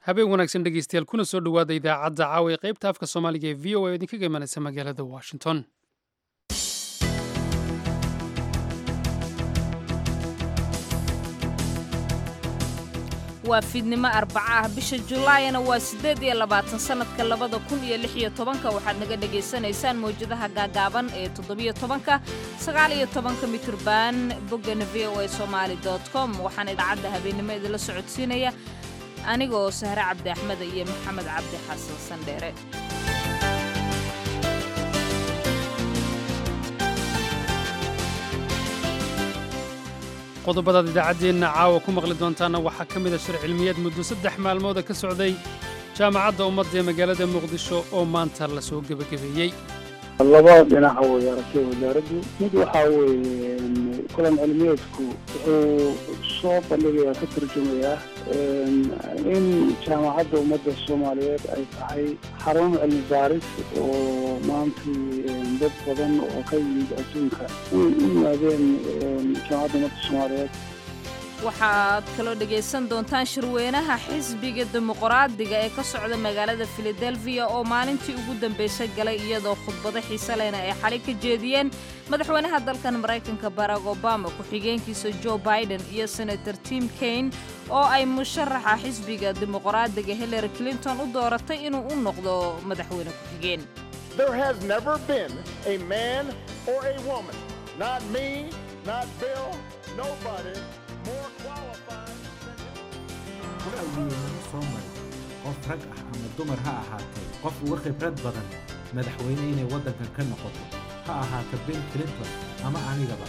habeen wanaagsan dhegeystayaal kuna soo dhowaada idaacadda caawa ee qaybta afka soomaaliga ee v o a oo idinkaga imanaysa magaalada washington waa fiidnimo arbaca ah bisha julaayana waa siddeed iyo labaatan sannadka labada kun iyo lix iyo tobanka waxaad naga dhegaysanaysaan mawjadaha gaagaaban ee toddobiyo tobanka sagaal iyo tobanka mitrban boggana v o a somaali dot com waxaana idaacadda habeennimo idinla socodsiinaya anigoo sahre cabdi axmed iyo maxamed cabdi xasan sandheere qodobadaad idaacaddeenna caawa ku maqli doontaana waxaa ka mida shir cilmiyeed muddo saddex maalmooda ka socday jaamacadda ummadda ee magaalada muqdisho oo maanta la soo gebagabeeyey laba dhinaca way aragtay wasaaraddu mid waxaa weeye kulan cilmiyeedku wuxuu soo bandhigayaa ka turjumayaa in jaamacadda ummadda soomaaliyeed ay tahay xarun cilmi baaris oo maantii dad badan oo ka yimid adduunka u yimaadeen jaamacadda ummadda soomaaliyeed waxaad kaloo dhegaysan doontaan shirweynaha xisbiga dimuqraadiga ee ka socda magaalada filadelfiya oo maalintii ugu dambaysay galay iyadoo khudbado xiise lehna ay xalay ka jeediyeen madaxweynaha dalkan maraykanka barack obama ku-xigeenkiisa joe biden iyo senator tim kaine oo ay musharaxa xisbiga dimuqraadiga hillary clinton u dooratay inuu u noqdo madaxweyne ku-xigeen wa'awgeedama soo marin qof rag ah ama dumar ha ahaatee qof uga khibrad badan madaxweyne inay waddankan ka noqoto ha ahaato bill clinton ama anigaba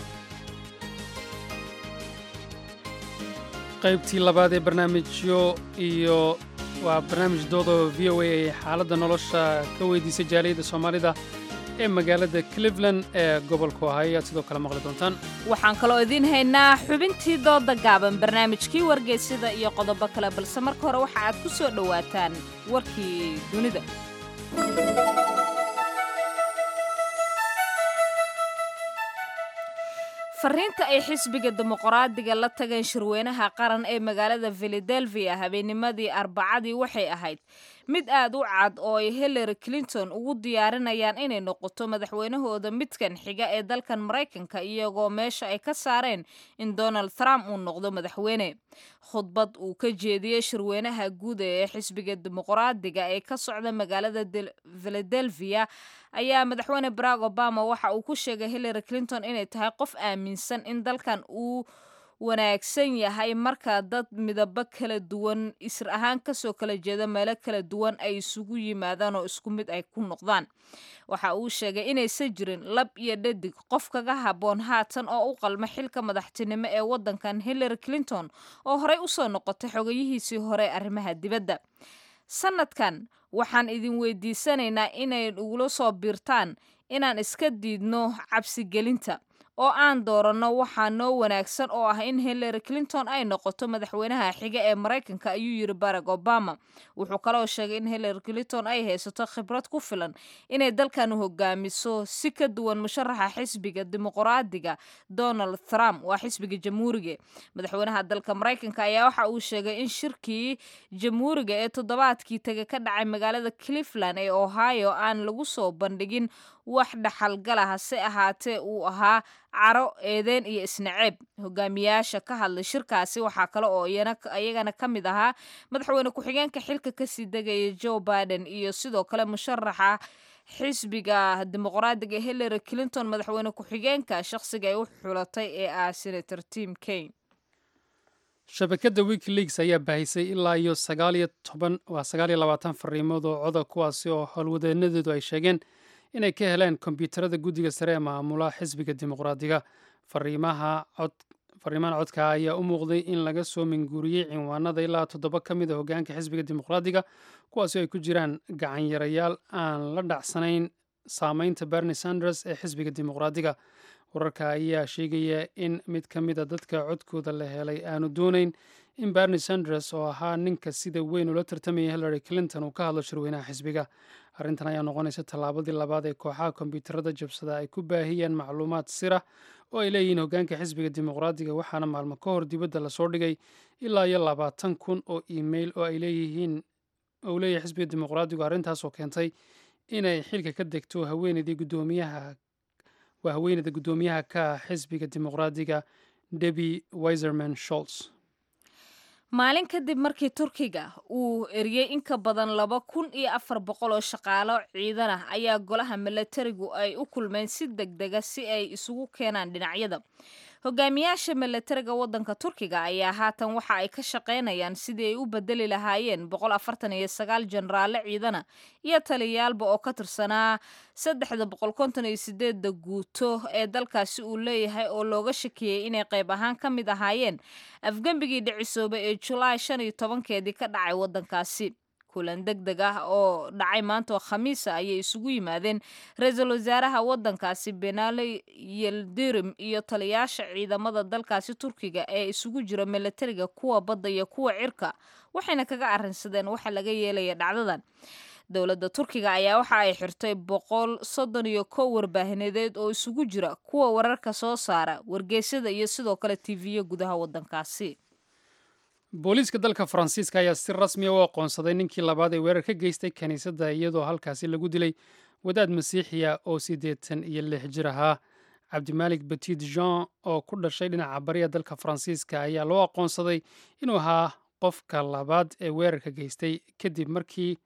qaybtii labaad ee barnaamijyo iyo waa barnaamij doodoo v o a ay xaaladda nolosha ka weydiisay jaaliyadda soomaalida ee magaalada cleveland ee gobolku ahay ayaad sidoo kale maqli doontaan waxaan kaloo idiin haynaa xubintii dooda gaaban barnaamijkii wargeysida iyo qodobo kale balse marka hore waxa aad ku soo dhowaataan warkii dunida fariinta ay xisbiga dimuqraadiga la tageen shirweynaha qaran ee magaalada filadelfiya habeennimadii arbacadii waxay ahayd mid aad u cad oo ay hillary clinton ugu diyaarinayaan inay noqoto madaxweynahooda midkan xiga ee dalkan maraykanka iyagoo meesha ay ka saareen in donald trump uu noqdo madaxweyne khudbad uu ka jeediyey shirweynaha guud ee xisbiga dimuqraadiga ee ka socda magaalada filadelfiya ayaa madaxweyne barack obama waxa uu ku sheegay hillary clinton inay tahay qof aaminsan in dalkan uu wanaagsan yahay marka dad midabo kala duwan isir ahaan kasoo kala jeeda meelo kala duwan ay isugu yimaadaan oo isku mid ay ku noqdaan waxa uu sheegay inaysan jirin lab iyo dhadig qof kaga habboon haatan oo u qalma xilka madaxtinimo ee waddankan hillary clinton oo horey usoo noqotay xogayihiisii hore arrimaha dibadda sanadkan waxaan idin weydiisanaynaa inay ugula soo biirtaan inaan iska diidno cabsigelinta oo aan dooranno waxaa noo wanaagsan oo ah in hillary clinton ay noqoto madaxweynaha xiga ee maraykanka ayuu yidhi barack obama wuxuu kaloo sheegay in hillary clinton ay haysato khibrad ku filan inay dalkan hogaamiso si ka duwan musharaxa xisbiga dimuqraadiga donald trump waa xisbiga jamhuuriga madaxweynaha dalka maraykanka ayaa waxa uu sheegay in shirkii jamhuuriga ee toddobaadkii taga ka dhacay magaalada cleveland ee ohio aan lagu soo bandhigin wax dhaxalgala hase ahaatee uu ahaa caro eedeen iyo isnaceeb hogaamiyaasha ka hadlay shirkaasi waxaa kale oo iyagana ka mid ahaa madaxweyne ku-xigeenka xilka kasii degaya joe biden iyo sidoo kale musharaxa xisbiga dimuqraadiga hillary clinton madaxweyne ku-xigeenka shaqsiga ay u xulatay ee ah senator tim kaine shabakadda wikileaks ayaa baahisay ilaa iyo sagaaliyo toban waa sagaaliyo labaatan fariimood oo coda kuwaasi oo howlwadeenadeedu ay sheegeen inay ka heleen kombyuutarada guddiga sare ee maamula xisbiga dimuqraadiga fariimahan codka ayaa u muuqday in laga soo minguuriyey cinwaanada ilaa toddoba ka mid a hogaanka xisbiga dimuqraadiga kuwaasi ay ku jiraan gacanyarayaal aan la dhacsanayn saameynta berni sanders ee xisbiga dimuqraadiga wararka ayaa sheegaya in mid ka mid a dadka codkooda la helay aanu doonayn in berni sanders oo ahaa ninka sida weyn ula tartamaya hillary clinton uu ka hadlo shirweynaha xisbiga arrintan ayaa noqonaysa tallaabadii labaad ee kooxaha kombyuutarada jabsada ay ku baahiyeen macluumaad sira oo ay leeyihiin hoggaanka xisbiga dimuqraadiga waxaana maalmo ka hor dibadda lasoo dhigay ilaa iyo labaatan kun oo email oo ay leeyihiin ou leeyahay xisbiga dimuqraadigu arrintaasoo keentay inay xilka ka degto haweeneydii guddoomiyaha waa haweeneyda guddoomiyaha ka xisbiga dimuqraadiga debi wiserman sholts maalin kadib markii turkiga uu eriyey in ka badan laba kun iyo afar boqol oo shaqaalo ciidan ah ayaa golaha milatarigu ay u kulmeen si deg dega si ay isugu keenaan dhinacyada hogaamiyaasha milatariga waddanka turkiga ayaa haatan waxa ay ka shaqaynayaan sidii ay u bedeli lahaayeen boqol afartan iyo sagaal jenaraale ciidana iyo taliyaalba oo ka tirsanaa saddexda boqol konton iyo sideedda guuto ee dalkaasi uu leeyahay oo looga shakiyey inay qayb ahaan ka mid ahaayeen afgembigii dhicisooba ee julaay shan iyo tobankeedii ka dhacay waddankaasi kulan deg deg ah oo dhacay maanta oo khamiisa ayay isugu yimaadeen ra-iisul wasaaraha waddankaasi benali yeldirim iyo taliyaasha ciidamada dalkaasi turkiga ee isugu jira milatariga kuwa badda iyo kuwa cirka waxayna kaga arrinsadeen waxa laga yeelaya dhacdadan dowladda turkiga ayaa waxa ay xirtay boqol soddon iyo kow warbaahineedeed oo isugu jira kuwa wararka soo saara wargeysyada iyo sidoo kale tiviyo gudaha waddankaasi booliiska dalka faransiiska ayaa si rasmiya u aqoonsaday ninkii labaad ee weerar ka geystay kiniisadda iyadoo halkaasi lagu dilay wadaad masiixiya oo siddeetan iyo lix jir ahaa cabdimaalik petit jean oo ku dhashay dhinaca bariya dalka faransiiska ayaa loo aqoonsaday inuu ahaa qofka labaad ee weerarka geystay kadib markii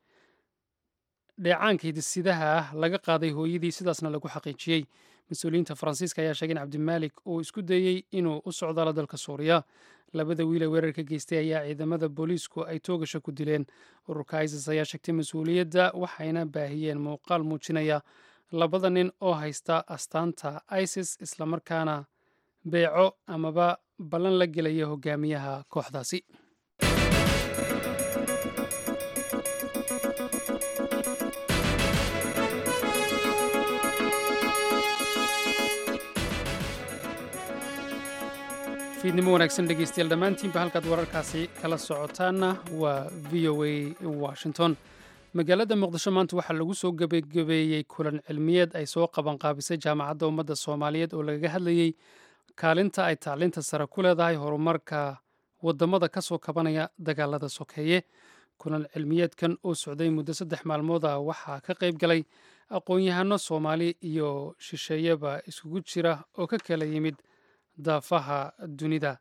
dheecaanka hidisidaha ah laga qaaday hooyadii sidaasna lagu xaqiijiyey mas-uuliyiinta faransiiska ayaa sheegay in cabdimaalik uu isku dayey inuu u socdaalo dalka suuriya labada wiil ee weerarka geystay ayaa ciidamada booliisku ay toogasha ku dileen ururka isis ayaa sheegtay mas-uuliyadda waxayna baahiyeen muuqaal muujinaya labada nin oo haysta astaanta isis islamarkaana beeco amaba ballan la gelaya hogaamiyaha kooxdaasi fiidnimo wanaagsan dhegeystayaal dhammaantiinba halkaad wararkaasi kala socotaanna waa v o a washington magaalada muqdisho maanta waxaa lagu soo gebagabeeyey kulan cilmiyeed ay soo qabanqaabisay jaamacadda ummadda soomaaliyeed oo lagaga hadlayey kaalinta ay tacliinta sare ku leedahay horumarka wadamada ka soo kabanaya dagaalada sokeeye kulan cilmiyeedkan oo socday muddo saddex maalmood ah waxaa ka qayb galay aqoon-yahano soomaali iyo shisheeyeba iskugu jira oo ka kala yimid daafaha dunida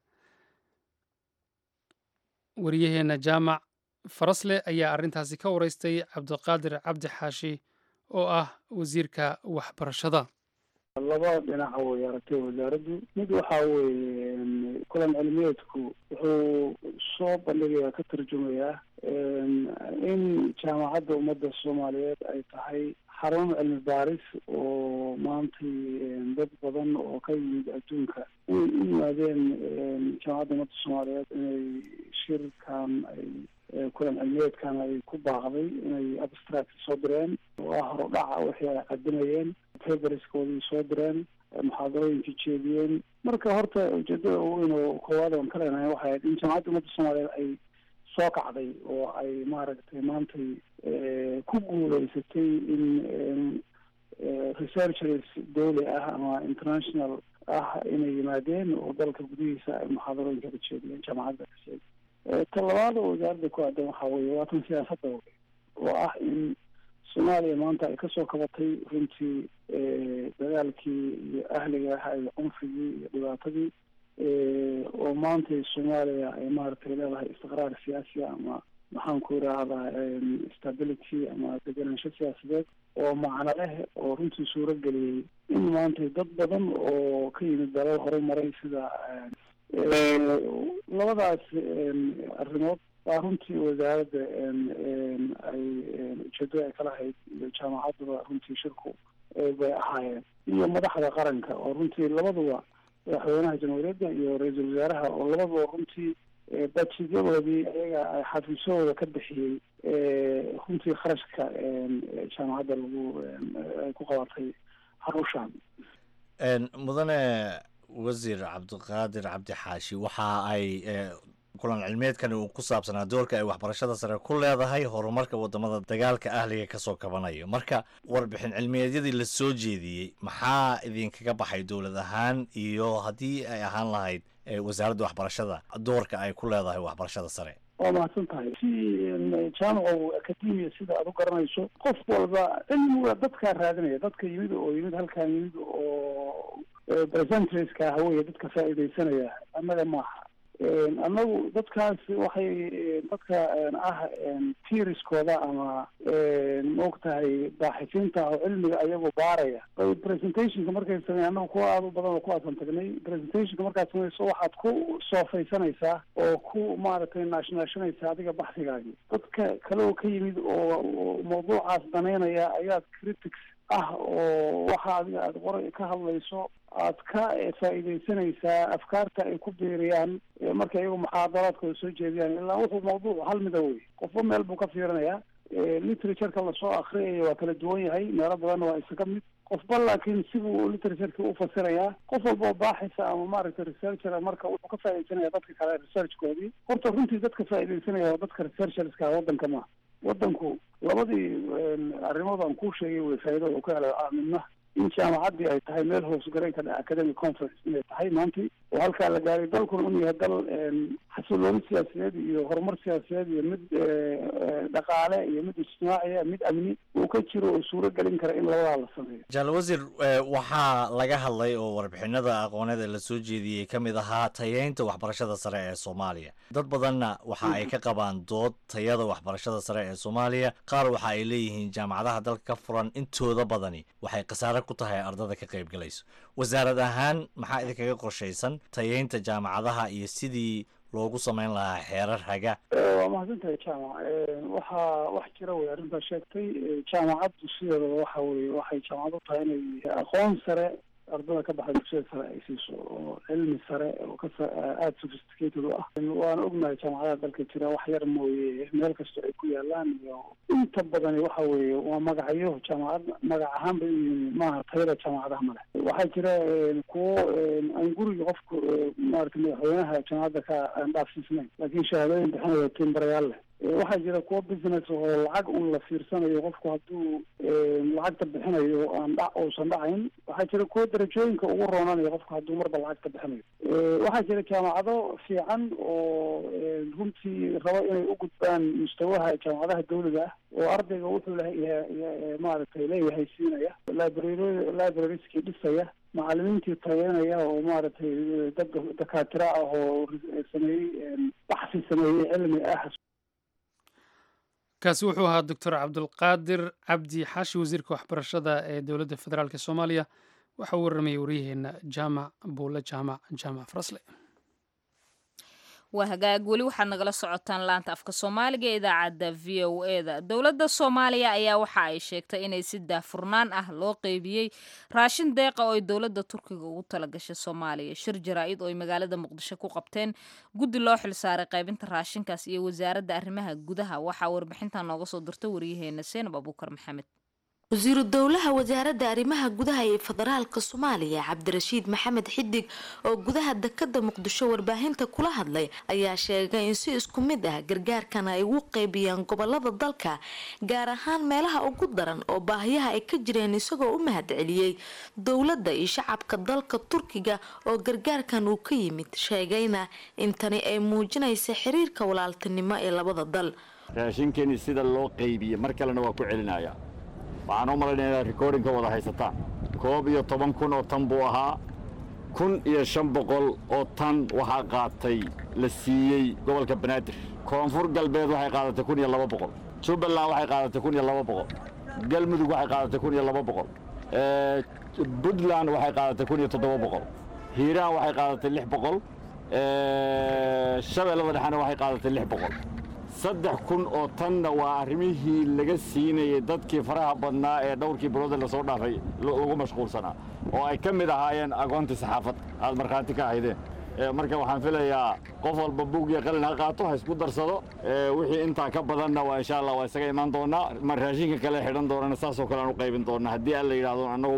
wariyaheenna jaamac farasle ayaa arrintaasi ka wareystay cabdiqaadir cabdi xaashi oo ah wasiirka waxbarashada laba dhinaca way aragtay wasaaraddu mid waxaa weeye kulan cilmiyeedku wuxuu soo bandhigayaa ka tarjumayaa in jaamacadda ummadda soomaaliyeed ay tahay xarun cilmi baaris oo maantay dad badan oo ka yimid adduunka inay u yimaadeen jaamacadda ummadda soomaaliyeed inay shirkan ay kulan cilmiyeedkan ay ku baaqday inay abstract soo direen oo ah horudhaca wixii ay qadimayeen paperskoodii soo direen muxaadarooyinkii jeediyeen marka horta ujeedada weyn oo koowaad oon ka leenahay waxay ahayd in jaamacadda ummadda soomaaliyeed ay soo kacday oo ay maaragtay maantay ku guuleysatay in researchers dawli ah ama international ah inay yimaadeen oo dalka gudihiisa ay muxaadarooyinka ka jeediyeen jaamacadda ka jeediy ta labaad oo wasaaradda ku aadan waxaa weeye waa tan siyaasadda wey oo ah in soomaaliya maanta ay kasoo kabatay runtii dagaalkii iyo ahliga ah iyo cunfigii iyo dhibaatadii oo maantay soomaaliya ay maaragtay leedahay istiqraar siyaasi ama maxaan ku idhaahdaa stability ama degenaansho siyaasadeed oo macno leh oo runtii suuro geliyey in maantay dad badan oo ka yimid dalal horumaray sida labadaas arrimood baa runtii wasaaradda ay ujeedo ay ka lahayd iyo jaamacaddaba runtii shirku bay ahaayeen iyo madaxda qaranka oo runtii labaduba madaxweynaha jamhuuriyadda iyo ra-iisul wasaaraha oo labaduba runtii bajiyadoodii ayaga ay xafiisyadooda ka bixiyey runtii kharashka jaamacadda lagu ay ku qabatay harushan mudane wasiir cabdiqaadir cabdi xaashi waxa ay kulan cilmeedkan uu ku saabsanaa doorka ay waxbarashada sare ku leedahay horumarka wadamada dagaalka ahliga kasoo kabanayo marka warbixin cilmiyeedyadii la soo jeediyey maxaa idinkaga baxay dowlad ahaan iyo haddii ay ahaan lahayd wasaaradda waxbarashada doorka ay ku leedahay waxbarashada sare waa mahadsan tahay si jaamaco academia sida aad u garanayso qof walba cilmiga dadkaa raadinaya dadka yimid oo yimid halkaan yimid oo presentraska haweye dadka faa'iidaysanaya annaga maaha annagu dadkaas waxay dadka ah tiiriskooda ama maogtahay baaxisiinta oo cilmiga ayagoo baaraya bay presentationka markay sameey annagu kuwa aada u badan oo kuwaasan tagnay presentationka markaad samayso waxaad ku soofaysanaysaa oo ku maaragtay naashnaashanaysaa adiga baxsigaagi dadka kale oo ka yimid oo mawduucaas danaynaya ayaad critics ah oo waxa adiga aada qora ka hadlayso aad ka faa'iidaysanaysaa afkaarta ay ku biiriyaan marka iyagu muxaadaraadkooda soo jeediyaan ilaa wuxuu mawduuc hal mida wey qofba meel buu ka fiirinayaa literatureka lasoo akriyayo waa kala duwan yahay meelo badanna waa isaga mid qofba laakiin sibuu literatureki ufasirayaa qof walbao baaxisa ama maaragtay researcher marka wuxuu ka faaidaysanaya dadka kale researchkoodii horta runtii dadka faaidaysanaya waa dadka researcherska wadanka ma wadanku labadii arrimood aan kuu sheegay way faa'iidada u ka hela midna in jaamacaddii ay tahay meel hoosgaray ka dhaca academic conference inay tahay maantii oo halkaa la gaaray dalkuna inuu yahay dal xasilooni siyaasadeed iyo horumar siyaasadeed iyo mid dhaqaale iyo mid ijtimaaciya mid amni uu ka jiro oo suuro gelin kara in labadaa la sameeyo jaal wasiir waxaa laga hadlay oo warbixinada aqooneed ee lasoo jeediyey ka mid ahaa tayeynta waxbarashada sare ee soomaaliya dad badanna waxa ay ka qabaan dood tayada waxbarashada sare ee soomaaliya qaar waxa ay leeyihiin jaamacadaha dalka ka furan intooda badani waxay khasaare ku tahay ardada ka qayb galayso wasaarad ahaan maxaa idinkaga qorshaysan tayeynta jaamacadaha iyo sidii loogu samayn lahaa xeerar haga waa mahadsantahay jaamac waxaa wax jira wey arrintaa sheegtay jaamacaddu sideedaba waxa weye waxay jaamacad u tahay inay aqoon sare ardada ka baxda dugsiyada sare ay siiso oo cilmi sare oo ka aada sophisticated u ah waana ognahay jaamacadaha dalka jira wax yar mooye meel kasta ay ku yaalaan iyo inta badani waxa weeye waa magacyo jaamacad magac ahaan bay u yihiin maaha tayada jaamacadaha male waxaa jira kuwo aan guriga qofka maaragtay madaxweynaha jaamacadda ka aan dhaafsiisnayn laakiin shahaadooyin bixinaya timbarayaal leh waxaa jira kuwo business oo lacag un la fiirsanayo qofku hadduu lacagta bixinayo aan dha uusan dhacayn waxaa jira kuwo darajooyinka ugu roonanayo qofku hadduu marba lacagta bixinayo waxaa jira jaamacado fiican oo runtii rabo inay u gudbaan mustawaha jaamacadaha dawliga ah oo ardayga wuxuu maaragtay leeyahay siinaya library librarieskii dhisaya macalimiintii tayeynaya oo maaragtay dad dakaatira ah oo sameeyey baxsi sameeyey cilmi ah kaasi wuxuu ahaa doctor cabdulqaadir cabdi xaashi wasiirka waxbarashada ee dowladda federaalk soomaaliya waxa uu warramayay waryaheena jaamac buule jaamac jaamac farasle waa hagaag weli waxaad nagala socotaan laanta afka soomaaliga ee idaacadda v o e da dowladda soomaaliya ayaa waxa ay sheegtay inay si daafurnaan ah loo qeybiyey raashin deeqa oo ay dowladda turkiga ugu talagashay soomaaliya shir jaraa-id oo ay magaalada muqdisho ku qabteen guddi loo xilsaaray qaybinta raashinkaas iyo wasaaradda arrimaha gudaha waxaa warbixintan nooga soo dirta waryaheena seenab abuukar maxamed wasiiru dowlaha wasaaradda arrimaha gudaha ee federaalka soomaaliya cabdirashiid maxamed xidig oo gudaha dekada muqdisho warbaahinta kula hadlay ayaa sheegay in si isku mid ah gargaarkana ay ugu qeybiyaan gobolada dalka gaar ahaan meelaha ugu daran oo baahiyaha ay ka jireen isagoo u mahad celiyey dowladda iyo shacabka dalka turkiga oo gargaarkan uu ka yimid sheegayna in tani ay muujinaysa xiriirka walaaltinimo ee labada dal raashinkeeni sida loo qeybiye mar kalena waa ku celinaya waxaan u malaynaya inaad recordingka wada haysataan koob iyo toban kun oo tan buu ahaa kun iyo shan boqol oo tan waxaa qaatay la siiyey gobolka banaadir koonfur galbeed waxay qaadatay kun iyo laba boqol jubbaland waxay qaadatay kun iyo laba boqol galmudug waxay qaadatay kun iyo laba boqol puntland waxay qaadatay kun iyo toddoba boqol hiiraan waxay qaadatay lix boqol shabeellada dhexena waxay qaadatay lix boqol saddex kun oo tanna waa arrimihii laga siinayay dadkii faraha badnaa ee dhowrkii bilooda lasoo dhaafay lagu mashquulsanaa oo ay ka mid ahaayeen agoontii saxaafad aad markhaati ka ahaydeen marka waxaan filayaa qof walba bug iyo qalin ha qaato ha isku darsado wixii intaa ka badanna waa insha allah waa isaga imaan doonaa ma raashinka kale xidhan doonana saasoo kale aan u qaybin doonaa haddii aan la yidhahdo annagu maamulo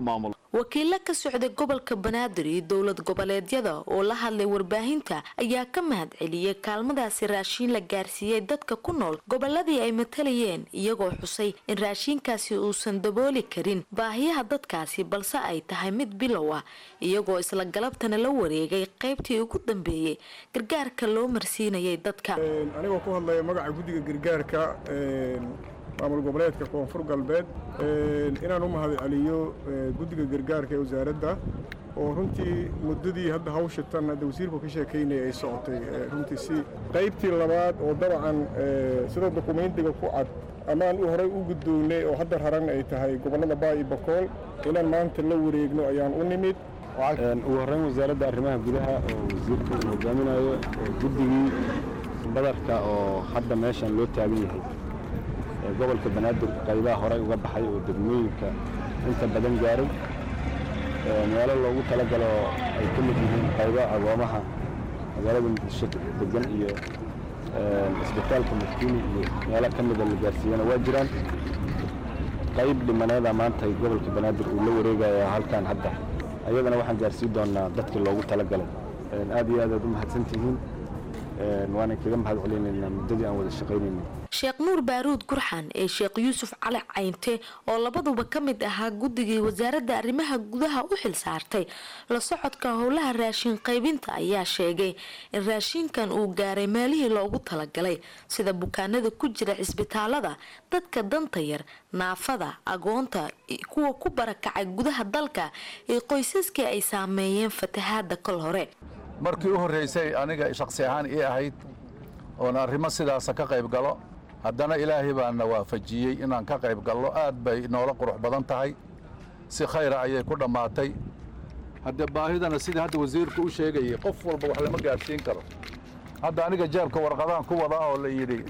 wakiilo ka socday gobolka banaadir iyo dowlad goboleedyada oo la hadlay warbaahinta ayaa ka mahad celiyey kaalmadaasi raashiin la gaarsiiyey dadka ku nool goboladii ay matalayeen iyagoo xusay in raashiinkaasi uusan dabooli karin baahiyaha dadkaasi balse ay tahay mid bilow ah iyagoo isla galabtana la wareegay qaybtii ugu dambeeyey gargaarka loo marsiinayay dadka anigoo ku hadlaya magaca guddiga gargaarka maamul goboleedka koonfur galbeed inaan u mahad celiyo guddiga gargaarka ee wasaaradda oo runtii muddadii hadda hawsha tan hadda wasiirku ka sheekaynaya ay socotay runtii si qaybtii labaad oo dabcan sida dukumentiga ku cad amaan u horey u guddoonnay oo hadda raran ay tahay gobollada baa iyo bakool inaan maanta la wareegno ayaan u nimid ugu horreyn wasaaradda arrimaha gudaha oo wasiirka uu hogaaminayo guddigii badarka oo hadda meeshan loo taagan yahay gobolka banaadir qaybaha horey uga baxay oo degmooyinka inta badan gaaray meelo loogu talagalo ay ka mid yihiin qaybo agoomaha magaalada muqdisho degan iyo isbitaalka muftiini iyo meelo ka mida la gaarsiiyana waa jiraan qayb dhimaneeda maanta gobolka banaadir uu la wareegaya halkan hadda ayadana waxaan gaarsiin doonaa dadkii loogu talagalay aad iyo aad aad u mahadsantihiin waana kaga mahad celinaynaa muddadii aan wada shaqaynaynay sheekh nuur baaruud gurxan ee sheekh yuusuf cali caynte oo labaduba ka mid ahaa guddigii wasaaradda arrimaha gudaha u xil saartay la socodka howlaha raashin qaybinta ayaa sheegay in raashinkan uu gaaray meelihii loogu talagalay sida bukaanada ku jira cisbitaalada dadka danta yar naafada agoonta kuwa ku barakacay gudaha dalka ee qoysaskii ay saameeyeen fatahaada kol hore markii u horraysay aniga shakhsi ahaan ii ahayd oon arrimo sidaasa ka qayb galo haddana ilaahay baana waafajiyey inaan ka qayb gallo aad bay noola qurux badan tahay si khayra ayay ku dhammaatay haddee baahidana sidii hadda wasiirku u sheegayay qof walba wax lama gaadhsiin karo hadda aniga jeebka warqadaan ku wadaa oo la yidhi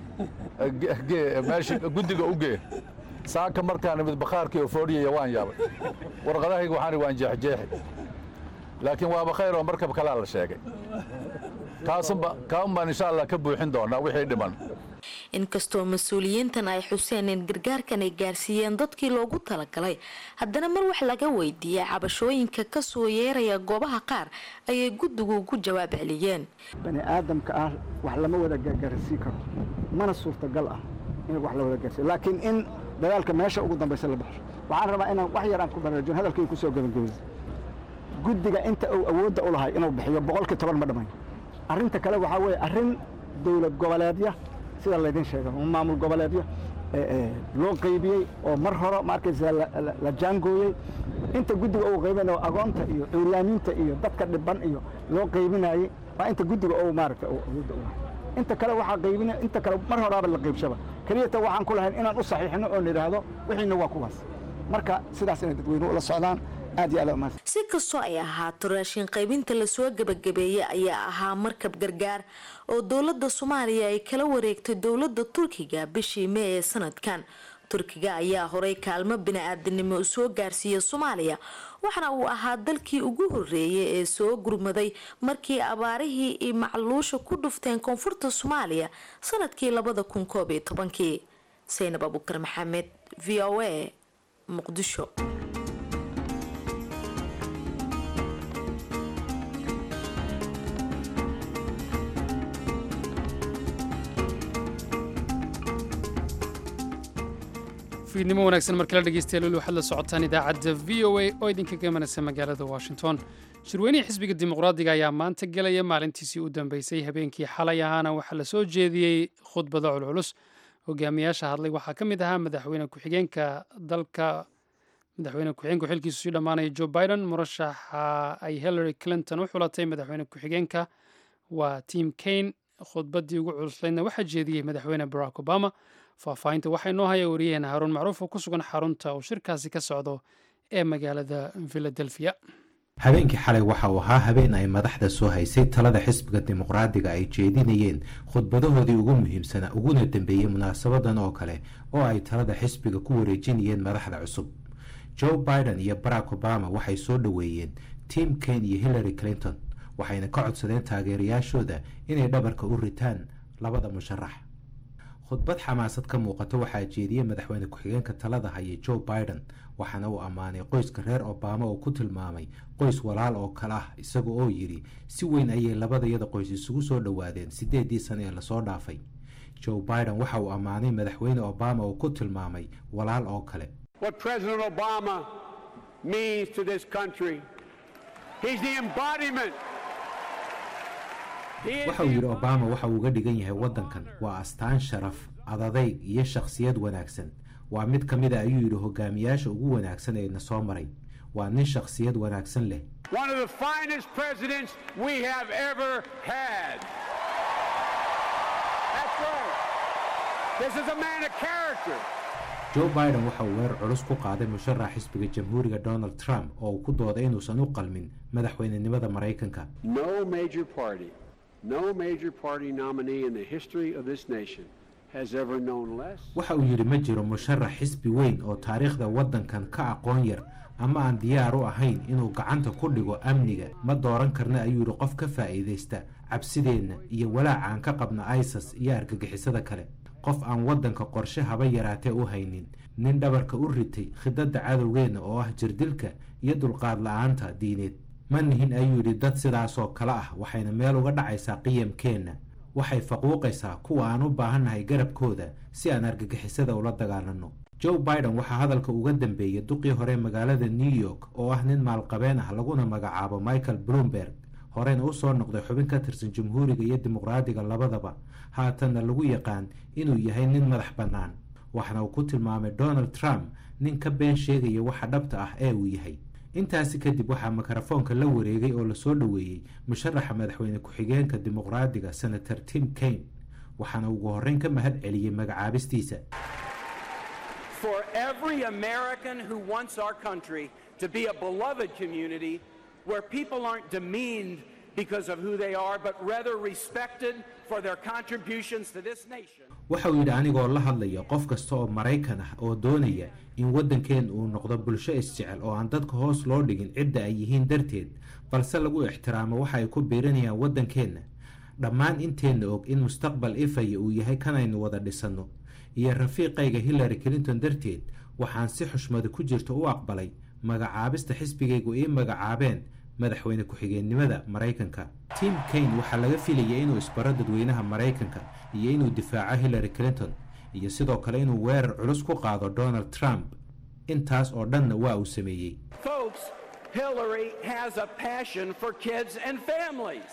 meesha guddiga u gee saaka markaan imid bakhaarkii oo foodhiyaya waan yaabay warqadahayga waxaan waan jeexjeexi laakiin waaba khayr oo markab kalaa la sheegay kaasunba kaun baan insha allah ka buuxin doonaa wixii dhiman inkastoo mas-uuliyiintan ay xuseen in gargaarkan ay gaarsiiyeen dadkii loogu talagalay haddana mar wax laga weydiiyey cabashooyinka kasoo yeeraya goobaha qaar ayay guddigu ku jawaab celiyeen bani aadamka ah wax lama wada gaarsiin karo mana suurtagal ah in wax la wada gaarsiiyo laakiin in dagaalka meesha ugu dambaysa la baxsho waxaan rabaa inaan wax yar aan ku baraarujin hadalkii kusoo gabagabeeyey guddiga inta uu awoodda u lahay inuu bixiyo boqolkii toban ma dhammayn arrinta kale waxaa weeye arrin dowlad goboleedya sida laydin sheega maamul goboleedyo loo qaybiyey oo mar hore maarkaysa la jaangooyey inta guddiga uu qaybinayo agoonta iyo cuuryaamiinta iyo dadka dhiban iyo loo qaybinayey waa inta guddiga uu maaragta awoodda u lahay inta kale waxaa qaybina inta kale mar horaaba la qaybshaba keliyata waxaan ku lahayn inaan u saxiixino oo nidhaahdo wixiina waa kuwaas marka sidaas inay dadweynuhu la socdaan si kastoo ay ahaato raashin qaybinta lasoo gebagabeeyey ayaa ahaa markab gargaar oo dowlada soomaaliya ay kala wareegtay dowlada turkiga bishii mee ee sanadkan turkiga ayaa horay kaalmo bini-aadanimo soo gaarsiiya soomaaliya waxaana uu ahaa dalkii ugu horeeyay ee soo gurmaday markii abaarihii iyo macluusha ku dhufteen koonfurta soomaaliya sanadkii labada kun koob iyo tobankii saynab abukar maxamed v o a muqdisho fiidnimo wanaagsan markala dhegeystayaal weli waxaad la socotaan idaacadda v o a oo idinka gamanaysa magaalada washington shirweynihii xisbiga dimuqraadiga ayaa maanta gelaya maalintiisii u dambeysay habeenkii xalay ahaana waxaa la soo jeediyey khudbado culculus hogaamiyaasha hadlay waxaa ka mid ahaa madaxweyne ku-xigeenka dalka madaxweyne ku-xigeenku xilkiisu sii dhammaanaya joe biden murashaxa ay hillary clinton u xulatay madaxweyne ku-xigeenka waa tim kane khudbaddii ugu culuslaydna waxaa jeediyey madaxweyne barack obama faahfaahinta waxaa inoo haya wariyaheena haruun macruuf oo ku sugan xarunta uu shirkaasi ka socdo ee magaalada philadelphia habeenkii xalay waxa uu ahaa habeen ay madaxda soo haysay talada xisbiga dimuqraadiga ay jeedinayeen khudbadahoodii ugu muhiimsanaa uguna dambeeyey munaasabadan oo kale oo ay talada xisbiga ku wareejinayeen madaxda cusub joe biden iyo barack obama waxay soo dhoweeyeen tim kane iyo hillary clinton waxayna ka codsadeen taageerayaashooda inay dhabarka u ritaan labada musharax khudbad xamaasad ka muuqato waxaa jeediyey madaxweyne ku-xigeenka talada haya joe biden waxaana uu ammaanay qoyska reer obama oo ku tilmaamay qoys walaal oo kale ah isaga oo yidhi si weyn ayay labadayada qoys isugu soo dhowaadeen siddeedii sane ee lasoo dhaafay joe biden waxa uu ammaanay madaxweyne obama oo ku tilmaamay walaal oo kale what President Obama means to this country. He's the embodiment. He is waxa uu yidhi obama waxa uu uga dhigan yahay waddankan waa astaan sharaf adadayg iyo shakhsiyad wanaagsan waa mid ka mid a ayuu yidhi hogaamiyaasha ugu wanaagsan ee na soo maray waa nin shakhsiyad wanaagsan leh one of the finest presidents we have ever had. That's right. This is a man of character. joe biden waxa uu weerar culus ku qaaday musharax xisbiga jamhuuriga donald trump oo uu ku dooday inuusan u qalmin madaxweynenimada maraykanka No major party, no major party nominee in the history of this nation has ever known less. waxa uu yidhi ma jiro musharax xisbi weyn oo taariikhda waddankan ka aqoon yar ama aan diyaar u ahayn inuu gacanta ku dhigo amniga ma dooran karna ayuu yidhi qof ka faa'iidaysta cabsideenna iyo walaaca aan ka qabna isas iyo argagixisada kale qof aan waddanka qorshe haba yaraatee u haynin nin dhabarka u ritay khidadda cadowgeenna oo ah jirdilka iyo dulqaad la-aanta diineed ma nihin ayuu yidhi dad sidaasoo kale ah waxayna meel uga dhacaysaa qiyamkeenna waxay faquuqaysaa kuwa aan u baahannahay garabkooda si aan argagixisada ula dagaalanno joe biden waxaa hadalka uga dambeeyey duqii hore magaalada new york oo ah nin maalqabeen ah laguna magacaabo michael bloomberg horeyna u soo noqday xubin ka tirsan jamhuuriga iyo dimuqraadiga labadaba haatanna lagu yaqaan inuu yahay nin madax bannaan waxaana uu ku tilmaamay donald trump nin ka been sheegaya waxa dhabta ah ee uu yahay intaasi kadib waxaa mikrofoonka la wareegay oo lasoo dhoweeyey musharaxa madaxweyne ku-xigeenka dimuqraadiga senator tim kaine waxaana ugu horreyn ka mahad celiyey magacaabistiisa For every American who wants our country to be a beloved community where people aren't demeaned because of who they are, but rather respected for their contributions to this nation. waxa uu yidhi anigoo la hadlaya qof kasta oo maraykan ah oo doonaya in waddankeen uu noqdo bulsho isjecel oo aan dadka hoos loo dhigin cidda ay yihiin darteed balse lagu ixtiraamo waxa ay ku biirinayaan waddankeenna dhammaan inteenna og in mustaqbal ifaya uu yahay kanaynu wada dhisanno iyo rafiiqayga hillary clinton darteed waxaan si xushmada ku jirta u aqbalay magacaabista xisbigaygu ii magacaabeen madaxweyne ku-xigeennimada maraykanka tim kaine waxaa laga filayay inuu isbaro dadweynaha maraykanka iyo inuu difaaco hillary clinton iyo sidoo kale inuu weerar culus ku qaado donald trump intaas oo dhanna waa uu sameeyey Folks, Hillary has a passion for kids and families.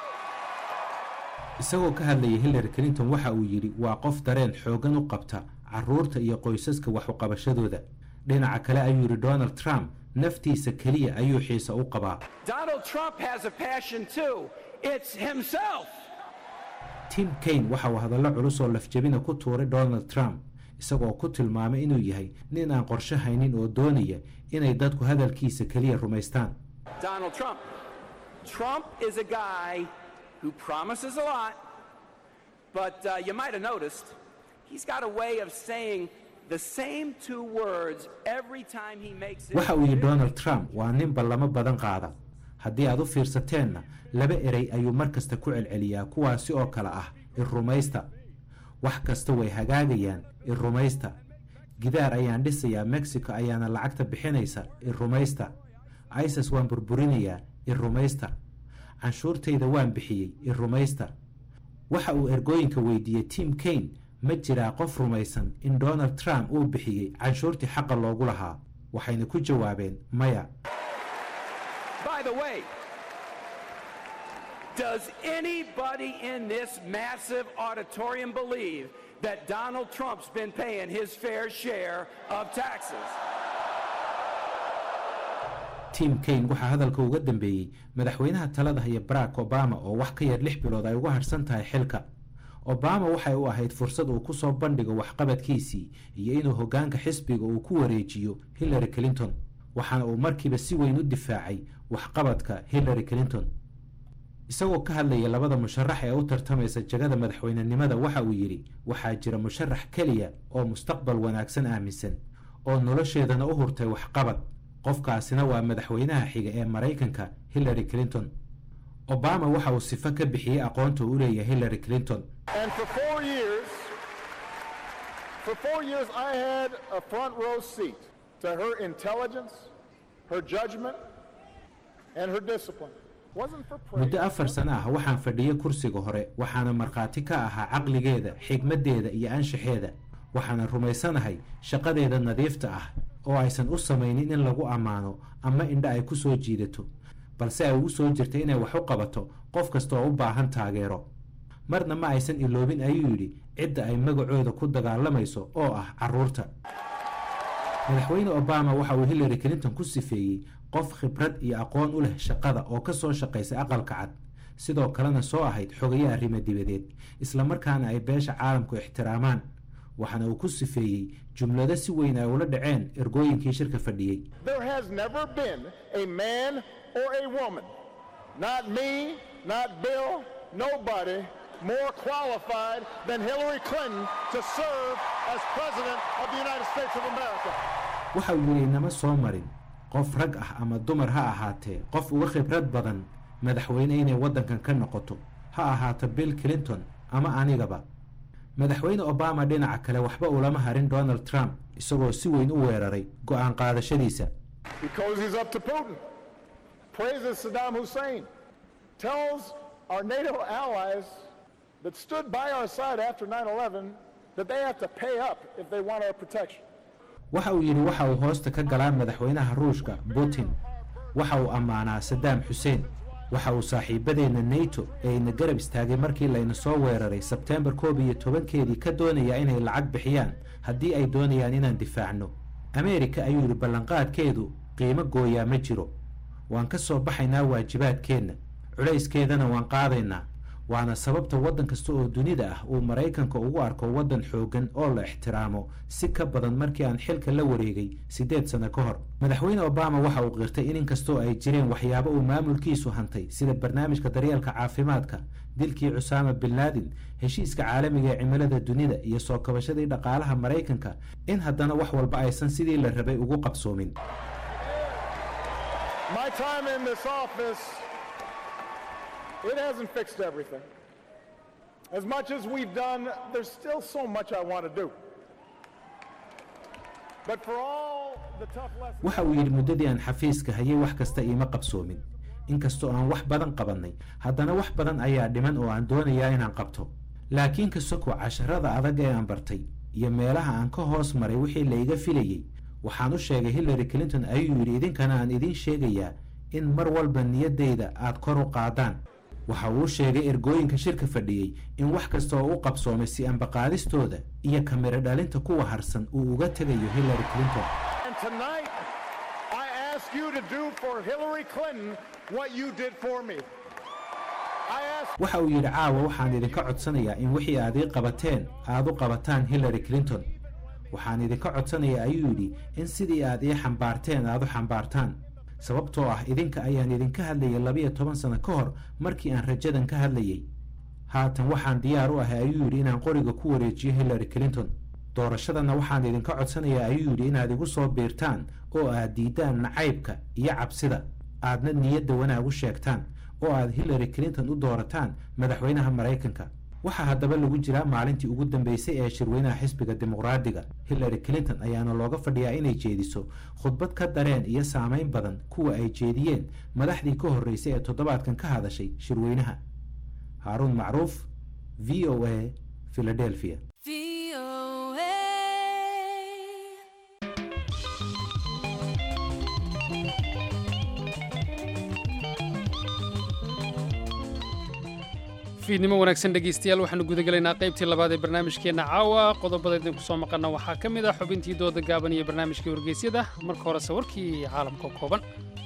isagoo ka hadlayay hillary clinton waxa uu yidhi waa qof dareen xooggan u qabta carruurta iyo qoysaska wax u qabashadooda dhinaca kale ayuu yidhi donald trump naftiisa keliya ayuu xiise u qabaa Donald Trump has a passion too. It's himself. tim kaine waxa uu hadallo culus oo lafjabina ku tuuray donald trump isagoo ku tilmaamay inuu yahay nin aan qorshe haynin oo doonaya inay dadku hadalkiisa keliya rumaystaan Donald Trump. Trump is a guy who promises a lot, but uh, you might have noticed he's got a way of saying the same two words every time he makes it. waxa uu yidhi donald trump waa nin ballamo badan qaada haddii aad u fiirsateenna laba erey ayuu mar kasta ku celceliyaa kuwaasi oo kale ah irrumaysta wax kasta way hagaagayaan irrumaysta gidaar ayaan dhisayaa mexico ayaana lacagta bixinaysa irrumaysta isis waan burburinayaa irrumaysta canshuurtayda waan bixiyey irrumaysta waxa uu ergooyinka weydiiyey tim kaine ma jiraa qof rumaysan in donald trump uu bixiyey canshuurtii xaqa loogu lahaa waxayna ku jawaabeen maya By the way, does anybody in this massive auditorium believe that Donald Trump's been paying his fair share of taxes? tim kaine waxaa hadalka uga dambeeyey madaxweynaha talada haya barack obama oo wax ka yar lix bilood ay uga harsan tahay xilka obama waxay u ahayd fursad uu ku soo bandhigo waxqabadkiisii iyo inuu hoggaanka xisbiga uu ku wareejiyo hillary clinton waxaana uu markiiba si weyn u difaacay waxqabadka hillary clinton isagoo ka hadlaya labada musharax ee u tartamaysa jagada madaxweynenimada waxa uu yidhi waxaa jira musharax keliya oo mustaqbal wanaagsan aaminsan oo nolosheedana u hurtay waxqabad qofkaasina waa madaxweynaha xiga ee maraykanka hillary clinton obama waxa uu sifo ka bixiyey aqoonta uu leeyahay hillary clinton And for four years, For four years, I had a front row seat to her intelligence, her judgment, and her discipline. Wasn't for praise. muddo afar sano ah waxaan fadhiyey kursiga hore waxaana markhaati ka ahaa caqligeeda xigmaddeeda iyo anshaxeeda waxaana rumaysanahay shaqadeeda nadiifta ah oo aysan u samaynin in lagu ammaano ama indha ay ku soo jiidato balse ay ugu soo jirta inay wax u qabato qof kasta oo u baahan taageero marna ma aysan iloobin ayuu yidhi cidda ay magacooda ku dagaalamayso oo ah carruurta madaxweyne obama waxa uu hillary clinton ku sifeeyey qof khibrad iyo aqoon u leh shaqada oo ka soo shaqaysay aqalka cad sidoo kalena soo ahayd xogaye arrimo dibadeed islamarkaana ay beesha caalamku ixtiraamaan waxaana uu ku sifeeyey jumlado si weyn ay ula dhaceen ergooyinkii shirka fadhiyey There has never been a man or a woman, not me, not Bill, nobody, more qualified than Hillary Clinton to serve as President of the United States of America. waxa uu yidhi inama soo marin qof rag ah ama dumar ha ahaatee qof uga khibrad badan madaxweyne inay waddankan ka noqoto ha ahaato bill clinton ama anigaba madaxweyne obama dhinaca kale waxba ulama harin donald trump isagoo si weyn u weeraray go'aan qaadashadiisa Because he's up to Putin. Praises Saddam Hussein. Tells our NATO allies that stood by our side after 9 11 that they have to pay up if they want our protection. waxa uu yidhi waxa uu hoosta ka galaa madaxweynaha ruushka putin waxa uu ammaanaa sadaam xuseen waxa uu saaxiibadeenna nato ee ina garab istaagay markii layna soo weeraray sebteembar koob iyo tobankeedii ka doonayaa inay lacag bixiyaan haddii ay doonayaan inaan difaacno ameerika ayuu yidhi ballanqaadkeedu qiimo gooyaa ma jiro waan ka soo baxaynaa waajibaadkeenna culayskeedana waan qaadaynaa waana sababta waddan kasta oo dunida ah uu maraykanka ugu arko waddan xooggan oo la ixtiraamo si ka badan markii aan xilka la wareegay siddeed sano ka hor madaxweyne obama waxa uu qirtay in inkastoo ay jireen waxyaabo uu maamulkiisu hantay sida barnaamijka daryeelka caafimaadka dilkii cusaama bin laadin heshiiska caalamiga ee cimilada dunida iyo soo kabashadii dhaqaalaha maraykanka in haddana wax walba aysan sidii la rabay ugu qabsoomin My time in this office, it hasn't fixed everything. As much as we've done, there's still so much I want to do. But for all the tough lessons. waxa uu yidhi muddadii aan xafiiska hayay wax kasta iima qabsoomin inkastoo aan wax badan qabannay haddana wax badan ayaa dhiman oo aan doonayaa inaan qabto laakiin ka soko casharada adag ee aan bartay iyo meelaha aan ka hoos maray wixii layga filayey waxaan u sheegay hillary clinton ayuu yidhi idinkana aan idiin sheegayaa in mar walba niyaddayda aad kor u qaadaan waxa uu sheegay ergooyinka shirka fadhiyey in wax kasta oo u qabsoomay si ambaqaadistooda iyo kamiro dhalinta kuwa harsan uu uga tegayo hillary clinton And tonight, I ask you to do for Hillary Clinton what you did for me. I ask waxa uu yidhi caawa waxaan idinka codsanayaa in wixii aad ii qabateen aad u qabataan hillary clinton waxaan idinka codsanayaa ayuu yidhi in sidii aad ii xambaarteen aad u xambaartaan sababtoo ah idinka ayaan idinka hadlayay labiyo toban sano ka hor markii aan rajadan ka hadlayay haatan waxaan diyaar u ahay ayuu yidhi inaan qoriga ku wareejiyo hillary clinton doorashadana waxaan idinka codsanayaa ayuu yidhi inaad igu soo biirtaan oo aad diidaan nacaybka iyo cabsida aadna niyadda wanaag u sheegtaan oo aad hillary clinton u doorataan madaxweynaha maraykanka waxaa haddaba lagu jiraa maalintii ugu dambeysay ee shirweynaha xisbiga dimuqraadiga hillary clinton ayaana looga fadhiyaa inay jeediso khudbad ka dareen iyo saamayn badan kuwa ay jeediyeen madaxdii ka horreysay ee toddobaadkan ka hadashay shirweynaha haaruun macruuf v o a philadelphia fiidnimo wanaagsan dhegaystayaal waxaanu gudagelaynaa qaybtii labaad ee barnaamijkeenna caawa qodobada idinku soo maqanna waxaa ka mid ah xubintii dooda gaaban iyo barnaamijkii wargeysyada marka horese warkii caalamka kooban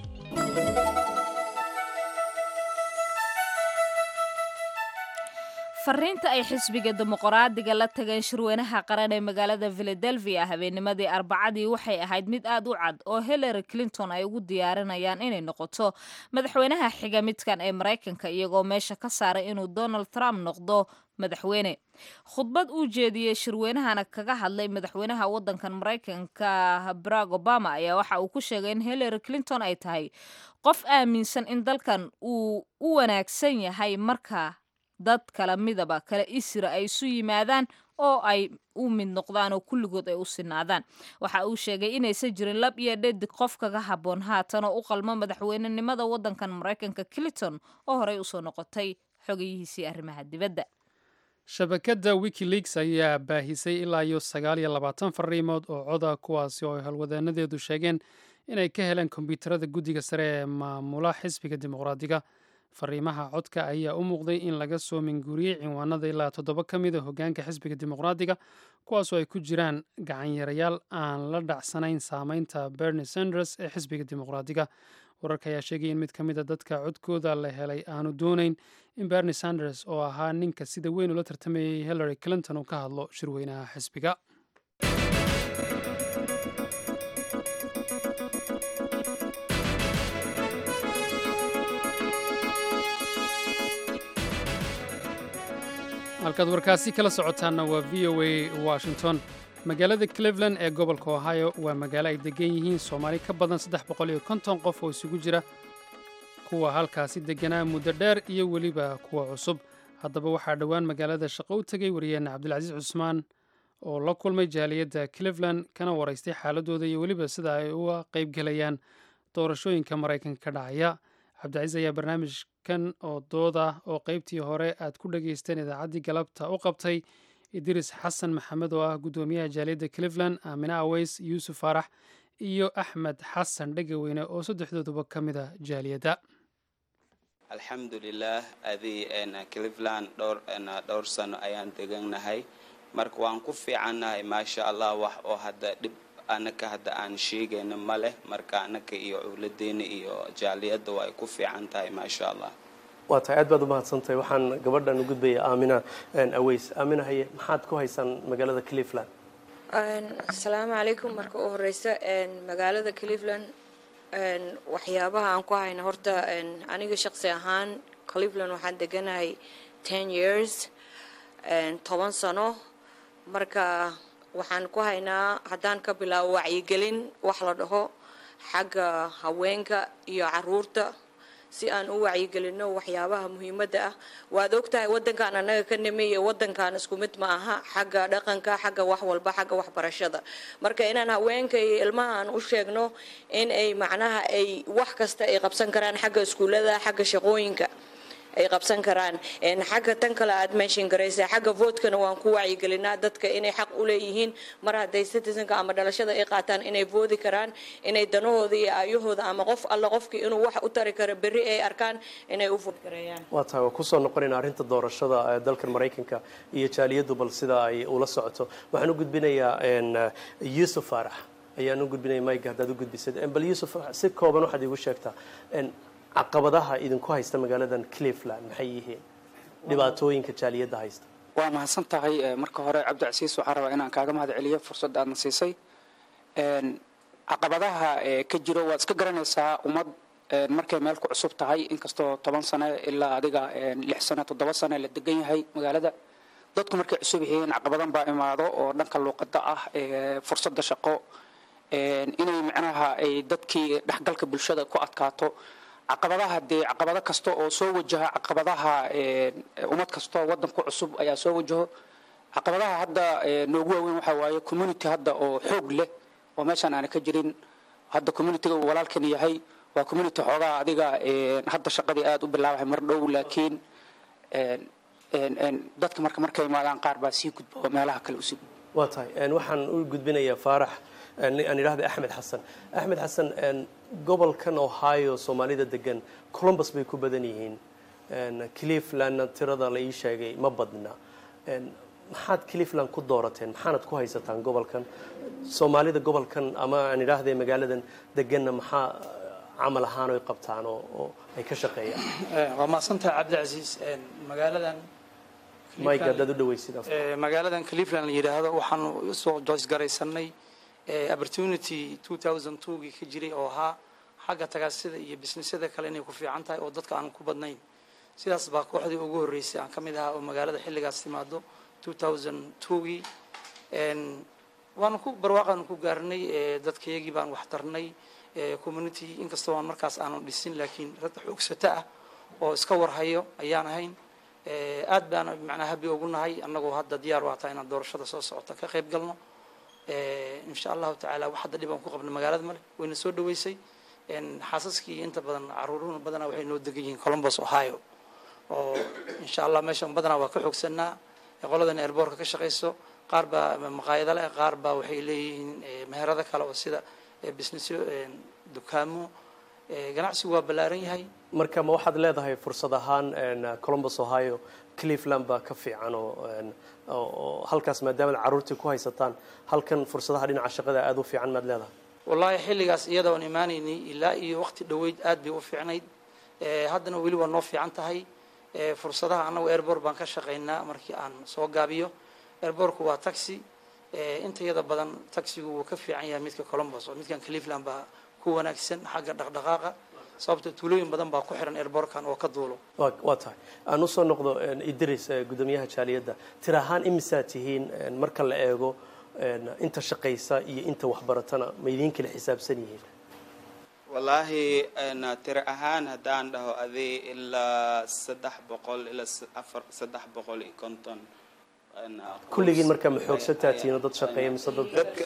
fariinta ay xisbiga dimuqraadiga la tageen shirweynaha qaran ee magaalada philadelphia habeennimadii arbacadii waxay ahayd mid aad u cad oo hillary clinton ay ugu diyaarinayaan inay noqoto madaxweynaha xiga midkan ee maraykanka iyagoo meesha ka saaray inuu donald trump noqdo madaxweyne khudbad uu jeediyey shirweynahana kaga hadlay madaxweynaha wadankan maraykanka barack obama ayaa waxa uu ku sheegay in hillary clinton ay tahay qof aaminsan in dalkan uu u wanaagsan yahay marka dad kala midaba kala isra ay isu yimaadaan oo ay u mid noqdaan oo kulligood ay u sinaadaan waxa uu sheegay inaysan jirin lab iyo dhadig qof kaga habboon haatan oo u qalmo madaxweynenimada waddankan maraykanka clinton oo horey usoo noqotay xogayihiisii arrimaha dibadda shabakadda wikileaks ayaa baahisay ilaa iyo sagaal iyo labaatan fariimood oo coda kuwaasi oo ay howlwadeenadeedu sheegeen inay ka heleen kombyuutarada guddiga sare ee maamula xisbiga dimuqraadiga fariimaha codka ayaa u muuqday in laga soo minguuriyey cinwaanada ilaa toddoba ka mid a hoggaanka xisbiga dimuqraadiga kuwaasoo ay ku jiraan gacanyarayaal aan la dhacsanayn saameynta bernie sanders ee xisbiga dimuqraadiga wararka ayaa sheegaya in mid ka mid a dadka codkooda la helay aanu doonayn in bernie sanders oo ahaa ninka sida weyn ula tartamayay hillary clinton uu ka hadlo shirweynaha xisbiga halkaad warkaasi kala socotaanna waa v o a washington magaalada cleveland ee gobolka ohio waa magaalo ay degan yihiin soomaali ka badan saddex boqol iyo konton qof oo isugu jira kuwa halkaasi deganaa muddo dheer iyo weliba kuwa cusub haddaba waxaa dhowaan magaalada shaqo u tegay wariyeena cabdilcasiis cusmaan oo la kulmay jaaliyadda cleveland kana waraystay xaaladooda iyo weliba sida ay uga qaybgelayaan doorashooyinka maraykanka ka dhacaya cabdicasiis ayaa barnaamijkan oo dooda oo qaybtii hore aad ku dhageysteen idaacaddii galabta u qabtay idris xasan maxamed oo ah guddoomiyaha jaaliyadda cleveland aamine aweys yuusuf faarax iyo axmed xasan dhegaweyne oo saddexdooduba ka mid a jaaliyadda alxamdulilah adii cleveland dhowr dhowr sano ayaan degannahay marka waan ku fiicannahay maasha allah wax oo hadda dhib anaka hadda aan sheegayno ma leh marka anaka iyo cowladeena iyo jaaliyadda waa ay ku fiican tahay maasha allah waa tahay aad baad u mahadsantahay waxaan gabadhan u gudbaya aamina aweys aamina haye maxaad ku haysaan magaalada cleveland asalaamu calaykum marka u horeysa magaalada cleveland waxyaabaha aan ku hayna horta aniga shaqsi ahaan cleveland waxaan deganahay ten years toban sano marka waxaan ku haynaa haddaan ka bilaabo wacyigelin wax la dhaho xagga haweenka iyo caruurta si aan u wacyigelino waxyaabaha muhiimadda ah waad ogtahay wadankan annaga ka nimi iyo wadankan isku mid ma aha xagga dhaqanka xagga wax walba xagga waxbarashada marka inaan haweenka iyo ilmaha aan u sheegno in ay macnaha ay wax kasta ay qabsan karaan xagga iskuullada xagga shaqooyinka ay qabsan karaan xagga tan kale aad meeshin garaysa xagga votkana waan ku wacyigelinaa dadka inay xaq u leeyihiin mar hadday citizenka ama dhalashada ay qaataan inay voodi karaan inay danahooda iyo aayahooda ama qof alla qofkii inuu wax u tari karo berri ay arkaan inay u voodi karayaan waa tahay waa kusoo noqonayna arrinta doorashada ee dalkan maraykanka iyo jaaliyaddu bal sida ay ula socoto waxaan u gudbinayaa yuusuf faarax ayaan u gudbinaya mayga haddaad u gudbisad bal yuusuf si kooban waxaad iigu sheegtaa caqabadaha idinku haysta magaaladan cleveland maxay yihiin dhibaatooyinka jaaliyadda haysta waa mahadsan tahay marka hore cabdicasiis waxaan rabaa inaan kaaga mahad celiyo fursadda aadna siisay caqabadaha ka jiro waad iska garanaysaa ummad markay meel ku cusub tahay inkastoo toban sane ilaa adiga lix sane toddoba sane la degan yahay magaalada dadku markay cusub yihiin caqabadan baa imaado oo dhanka luuqada ah fursadda shaqo inay micnaha ay dadkii dhexgalka bulshada ku adkaato caqabadaha dee caqabado kasta oo soo wajaha caqabadaha ummad kastoo wadanku cusub ayaa soo wajaho caqabadaha hadda noogu waaweyn waxaa waaye community hadda oo xoog leh oo meeshaan aana ka jirin hadda communityga uu walaalkan yahay waa community xoogaa adiga hadda shaqadii aada u bilaabahay mar dhow laakiin dadka marka markay imaadaan qaar baa sii gudba oo meelaha kale usii waa tahay waxaan u gudbinayaa faarax aan idhahda axmed xasan axmed xasan gobolkan ohio soomaalida degan columbus bay ku badan yihiin clevelandna tirada la ii sheegay ma badna maxaad cleveland ku doorateen maxaanad ku haysataan gobolkan soomaalida gobolkan ama aan idhaahde magaaladan deganna maxaa camal ahaan oy qabtaan oo ay ka shaqeeyaan waa mahadsantahay cabdicasiis magaaladan mike haddaad u dhaweysid magaaladan cleveland la yidhaahdo waxaanu usoo joysgaraysanay opportunity 2002gii ka jiray oo ahaa xagga tagaasida iyo bisnisyada kale inay ku fiican tahay oo dadka aan ku badnayn sidaas baa kooxdii ugu horreysay aan ka mid ahaa oo magaalada xilligaas timaado 2002gii waanu ku barwaaqaanu ku gaarnay dadkayagii baan wax tarnay community inkastoo aan markaas aanu dhisin laakiin rag xoogsata ah oo iska warhayo ayaan ahayn aad baan macnaa habi ugu nahay annagoo hadda diyaar u hataa inaan doorashada soo socota ka qayb galno insha allahu tacaala wax hadda dhib aan ku qabno magaalada male wayna soo dhaweysay xaasaskii inta badan caruuruhuna badanaa waxay noo degan yihiin columbus ohio oo insha allah meeshan badanaa waa ka xoogsanaa qoladan airboortka ka shaqayso qaar baa maqaayado leh qaar baa waxay leeyihiin meherado kale oo sida businessyo dukaamo ganacsigu waa ballaaran yahay marka ma waxaad leedahay fursad ahaan columbus ohio cleveland baa ka fiican oo oo halkaas maadaama caruurtii ku haysataan halkan fursadaha dhinaca shaqada aada u fiican maad leedahay wallaahi xilligaas iyada oon imaanaynay ilaa iyo waqti dhoweyd aad bay u fiicnayd haddana weli waa noo fiican tahay fursadaha annagu airbort baan ka shaqaynaa markii aan soo gaabiyo airbortku waa taxi inta iyada badan taxigu wuu ka fiican yahay midka columbus oo midkan cleveland baa ku wanaagsan xagga dhaqdhaqaaqa sababta tuulooyin badan baa ku xiran airbortkan oo ka duulo waa tahay aan usoo noqdo idris gudoomiyaha jaaliyadda tir ahaan imisaa tihiin marka la eego inta shaqaysa iyo inta waxbaratana ma idiin kala xisaabsan yihiin wallaahi tiro ahaan haddaan dhaho adii ilaa saddex boqol ilaa afar saddex boqol iyo konton kulligiin markaa ma xoogsataa tihiin oo dad shaqeeya mise dad dadka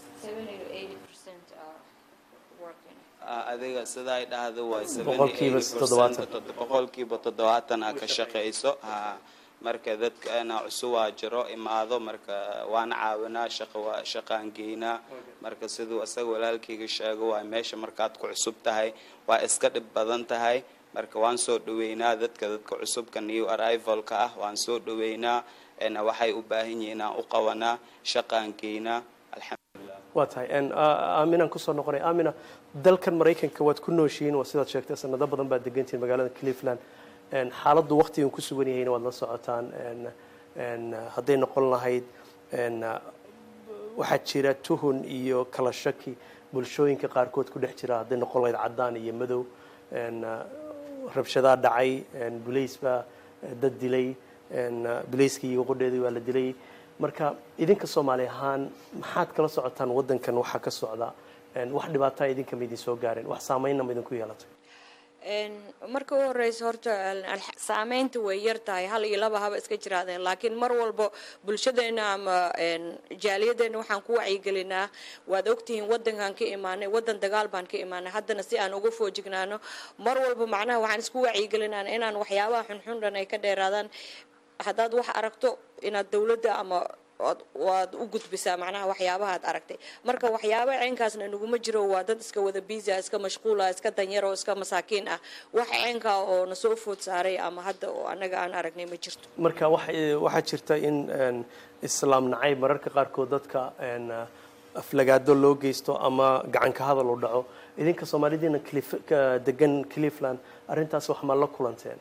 adiga sidaa dhahdo waay Boqolkiiba toddobaatan. boqolkiiba toddobaatan aa ka shaqayso ha marka dadkana cusubaa jiro imaado marka waan caawinaa shaqo waa shaqaan geynaa marka siduu isaga walaalkayga sheego waa meesha markaad ku cusub tahay waa iska dhib badan tahay marka waan soo dhaweynaa dadka dadka cusubka new arrivalka ah waan soo dhaweynaa ena waxay u baahan yihiin aan u qabanaa shaqaan geynaa alxamdulilah waa tahay aaminaan kusoo noqonay aamina dalkan maraykanka waad ku nooshihiin waa sidaad sheegtay sanado badan baad degantihiin magaalada cleveland xaaladdu waqtigan ku sugan yahayna waad la socotaan hadday noqon lahayd waxaa jira tuhun iyo kala shaki bulshooyinka qaarkood ku dhex jira hadday noqon lahayd caddaan iyo madow rabshadaa dhacay bulays baa dad dilay bulayskii iyo qodheedii waa la dilay marka idinka soomaali ahaan maxaad kala socotaan waddankan waxaa ka socda wax dhibaataa idinka ma idin soo gaareen wax saameynna ma idinku yeelatay marka u horeysa horta saameynta way yar tahay hal iyo laba haba iska jiraadeen laakiin mar walba bulshadeena ama jaaliyadeena waxaan ku wacyigelinaa waad ogtihiin wadankan ka imaanay wadan dagaal baan ka imaanay haddana si aan uga foojignaano mar walba macnaha waxaan isku wacyigelinaa inaan waxyaabaha xunxun dhan ay ka dheeraadaan haddaad wax aragto inaad dowladda ama waad u gudbisaa macnaha waxyaabaha ad aragtay marka waxyaabaha ceenkaasna naguma jiro waa dad iska wada biisa iska mashquula iska danyaro iska masaakiin ah wax ceenkaa oo nasoo food saaray ama hadda oo anaga aan aragnay ma jirto marka waxaa jirta in islaam nacayb mararka qaarkood dadka aflagaado loo geysto ama gacanka hadal u dhaco idinka soomaalidiina degan cleveland arrintaas wax ma la kulanteen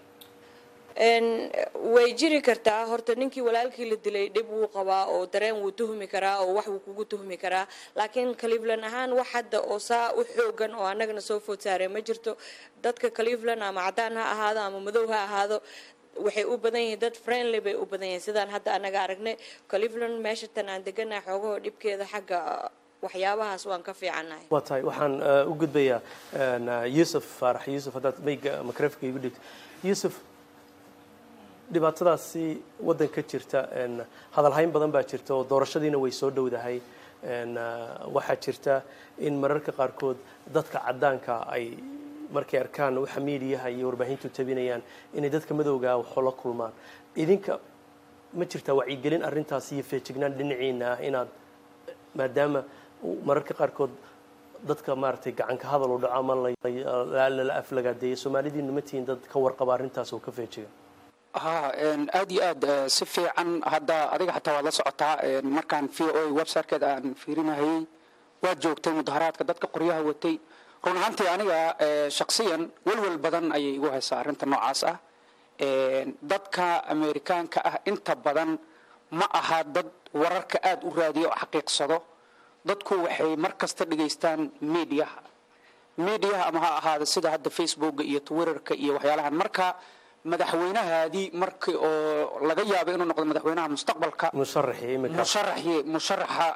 way jiri kartaa horta ninkii walaalkii la dilay dhib wuu qabaa oo dareen wuu tuhmi karaa oo wax wuu kugu tuhmi karaa laakiin cleveland ahaan wax hadda oo saa u xoogan oo annagana soo food saareen ma jirto dadka cleveland ama caddaan ha ahaado ama madow ha ahaado waxay u badan yihiin dad friendly bay u badan yihiin sidaan hadda annaga aragnay cleveland meesha tan aan deganahay xoogahoo dhibkeeda xagga waxyaabahaas waan ka fiicannahay waa tahay waxaan u gudbayaa yuusuf faarax yuusuf haddaad mayga makrafka igu dhigto yuusuf dhibaatadaasi waddanka jirta hadalhayn badan baa jirta oo doorashadiina way soo dhowdahay waxaa jirta in mararka qaarkood dadka caddaanka ay markay arkaan waxa miidiyaha iyo warbaahintu tabinayaan inay dadka madowgaa waxoo la kulmaan idinka ma jirtaa wacyigelin arrintaas iyo feejignaan dhinaciina ah inaad maadaama mararka qaarkood dadka maaragtay gacanka hadal u dhaco ama lala aflagaadeeya soomaalidiinu ma tihiin dad ka warqaba arrintaas oo ka feejiga ha aad iyo aad si fiican hadda adiga xataa waad la socotaa markaan v o websitekeeda aan fiirinahayey waad joogtay mudaharaadka dadka qoryaha watay run ahaantii aniga shaksiyan welwel badan ayay igu haysaa arrinta noocaas ah dadka amerikaanka ah inta badan ma aha dad wararka aada u raadiya oo xaqiiqsado dadku waxay mar kasta dhegaystaan mediaha mediaha ama ha ahaada sida hadda facebooka iyo twitterka iyo waxyaalahan marka madaxweynahaadii markii oo laga yaabo inuu noqdo madaxweynaha mustaqbalka musharaxii musharaxa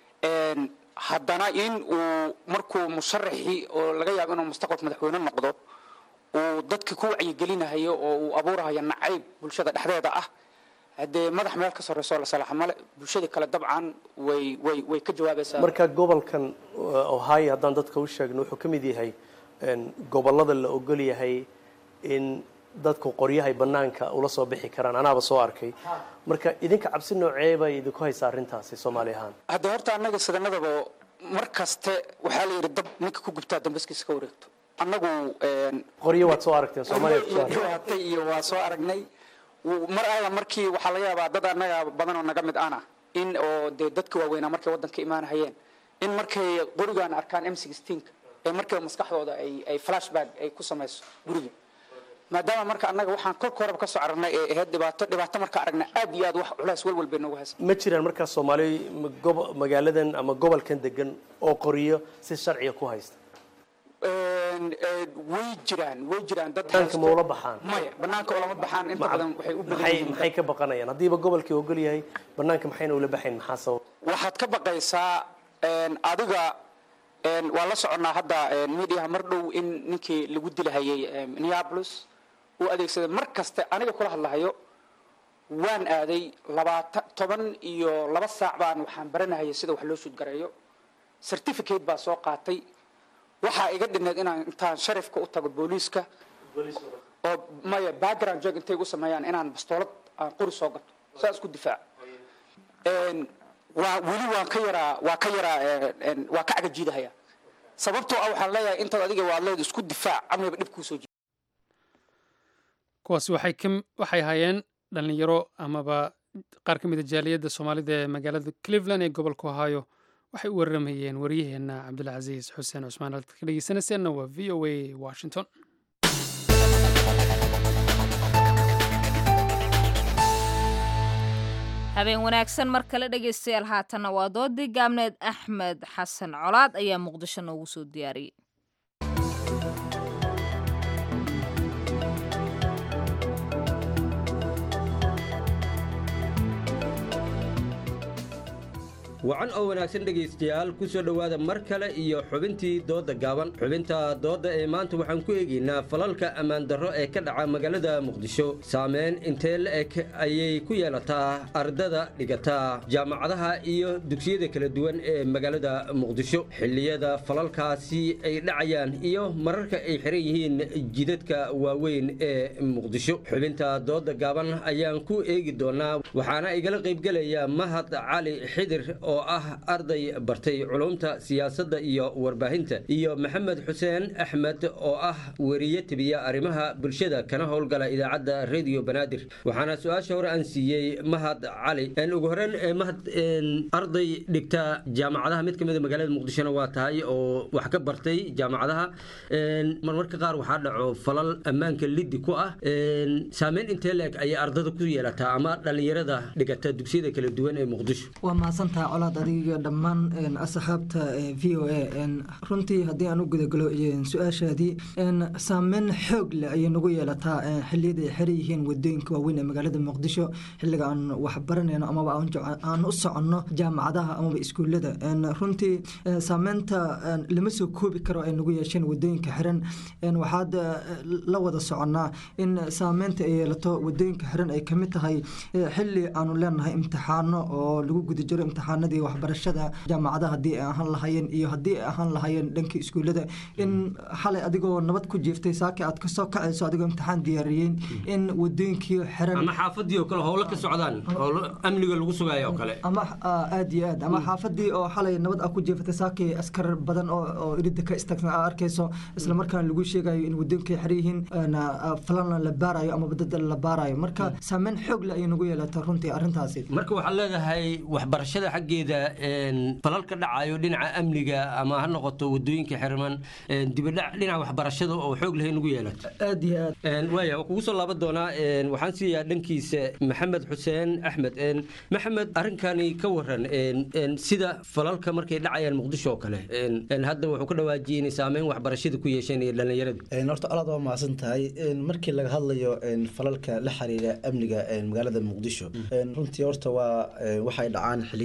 haddana in uu markuu musharaxii oo laga yaabo inuu mustaqbalka madaxweyne noqdo uu dadka ku wacyigelinahayo oo uu abuurahayo nacayb bulshada dhexdeeda ah haddee madax meel ka sarreysoo la salaxa male bulshadii kale dabcan way way way ka jawaabaysaa marka gobolkan uh, ohio haddaan dadka u sheegno wuxuu ka mid yahay een, gobollada la ogol yahay in dadku qoryahay bannaanka ula soo bixi karaan anaaba soo arkay marka idinka cabsi noocee bay idinku haysaa arrintaasi soomaali ahaan haddee horta annaga sidanadaba mar kaste waxaa la yidhi dab ninka ku gubtaa dambaskiisa ka wareegto annagu een, qoryo waad soo aragteen soomaaliya ku soo aragteen. hatay iyo waa soo aragnay Wuu- mar alla markii waxaa laga yaabaa dad annaga badan oo naga mid ana in oo dee dadka waaweynaa markay waddanka imaanahayeen in markay qorigaan arkaan m sixteenka ee markiiba maskaxdooda ay ay flashback ay ku samayso guriga maadaama marka annaga waxaan kolka horeba ka soo aragnay ee ahayd dhibaato dhibaato marka aragnay aad iyo aad wax culays walwal bay noogu haysa ma jiraan markaas soomaali ma- gobo- magaaladan ama gobolkan degan oo qoryo si sharciga ku haysta Een, een, way jiraan way jiraan dad banaanka haysto- ma ula baxaan maya banaanka ulama baxaan inta badan waxay u badan maxay yihiin maxay ka baqanayaan haddiiba gobolkii ogol yahay banaanka maxayna ula baxayn maxaa sabab waxaad ka baqaysaa een, adiga een, waa la soconnaa hadda een, mediaha mar dhow in ninkii lagu dilahayay een, minneapolis uu adeegsaday mar kaste aniga kula hadlahayo waan aaday labaatan toban iyo laba saac baan waxaan baranahayay sida wax loo suudgareeyo certificate baa soo qaatay waxaa iga dhineed inaan intaan sharifka u tago booliiska oo maya background check intay igu sameeyaan inaan bastoolad aan qori soo gato saa isku difaac Een, waa weli waan ka yaraa waa ka yaraa een, een, waa ka cagajiidahaya sababtoo ah waxaan leeyahay intaad adiga waad leed isku difaac amniba dhib kuu soo kuwaasi waxay ka waxay hayeen dhallinyaro amaba qaar ka mid a jaaliyadda soomaalida ee magaalada cleveland ee gobolka ohio waxay u waramayeen waryaheena cabdulcasiis xuseen cusmaan halka ka dhegeysanayseena waa v o a washington habeen wanaagsan mar kale dhegaystayaal haatanna waa doodii gaabneed axmed xasan colaad ayaa muqdisho noogu soo diyaariyey wacan oo wanaagsan dhegaystayaal ku soo dhowaada mar kale iyo xubintii doodda gaaban xubinta doodda ee maanta waxaan ku eegaynaa falalka ammaan darro ee ka dhaca magaalada muqdisho saameyn intee la eg ayay ku yeelataa ardada dhigataa jaamacadaha iyo dugsiyada kala duwan ee magaalada muqdisho xilliyada falalkaasi ay dhacayaan iyo mararka ay xiran yihiin jidadka waaweyn ee muqdisho xubinta doodda gaaban ayaan ku eegi doonaa waxaana igala qaybgelaya mahad cali xidir oo ah arday bartay culumta siyaasadda iyo warbaahinta iyo maxamed xuseen axmed oo ah weriye tibiya arrimaha bulshada kana howlgala idaacadda radio banaadir waxaana su-aasha hore aan siiyey mahad cali En ugu horeyn eh, mahad en, arday dhigta jaamacadaha mid ka mid a magaalada muqdishona waa tahay oo wax ka bartay jaamacadaha En, marmarka qaar waxaa dhaco falal ammaanka liddi ku ah En, saameyn intee la-eg ayay ardada ku yeelataa ama dhallinyarada dhigata dugsiyada kala duwan ee muqdisho waa mahadsantaha colaad adiga dhammaan een, asxaabta ee, v o a een, runtii haddii aan u gudagalo een, su-aashaadii een, saameyn xoog leh ayay nagu yeelataa een, xilliyada ay xiran yihiin wadooyinka waaweyn ee magaalada muqdisho xilliga aan wax baranayno amaba aan jec- aan u soconno jaamacadaha amaba iskuulada Een, runtii een, saameynta een, lama soo koobi karo ay nagu yeesheen wadooyinka xiran Een, waxaad eh, la wada soconnaa in saameynta ay yeelato wadooyinka xiran ay kamid tahay eh, xilli aanu leenahay imtixaano oo lagu guda jiro imtixaanadii waxbarashada jaamacadaha haddii ay ahaan lahaayeen iyo haddii ay ahaan lahaayeen dhankii iskuullada in xalay adigoo nabad ku jiiftay saaki aad kasoo kacayso adigoo imtixaan diyaariyeen in wadooyinkii xiran ama xaafadii oo kale howlo ka socdaan howlo amniga lagu sugayo oo kale ama ah, aad iyo aad ama xaafadii oo xalay nabad ah ku jeefatay saaki askar badan oo oo iridda ka istaagsan aad arkayso isla markaana lagu sheegayo in wadooyinkay xiran yihiin na, ah, falana la baarayo ama badada la baarayo marka saameyn xoog leh ayay nagu yeelata runtii arrintaasi marka waxaad leedahay waxbarashada xaggeeda een, falal ka dhacayo dhinaca amniga ama ha noqoto wadooyinka xirman een, dibadhac dhinaca waxbarashada oo xoog lahay nagu yeelato aad iyo aad Een, waaya waan kugu soo laaban doonaa een, waxaan siiyaa dhankiisa maxamed xuseen axmed Een, maxamed arrinkani ka waran een, een, sida falalka markay dhacayaan muqdisho oo kale Een, een, hadda wuxuu ka dhawaajiyey inay saameyn waxbarashada ku yeesheen iyo dhallinyarada Een, horta alaad waa mahadsan tahay Een, markii laga hadlayo een, falalka la xiriira amniga een, magaalada muqdisho Een, runtii horta waa een, waxay dhacaan xilliyada qaar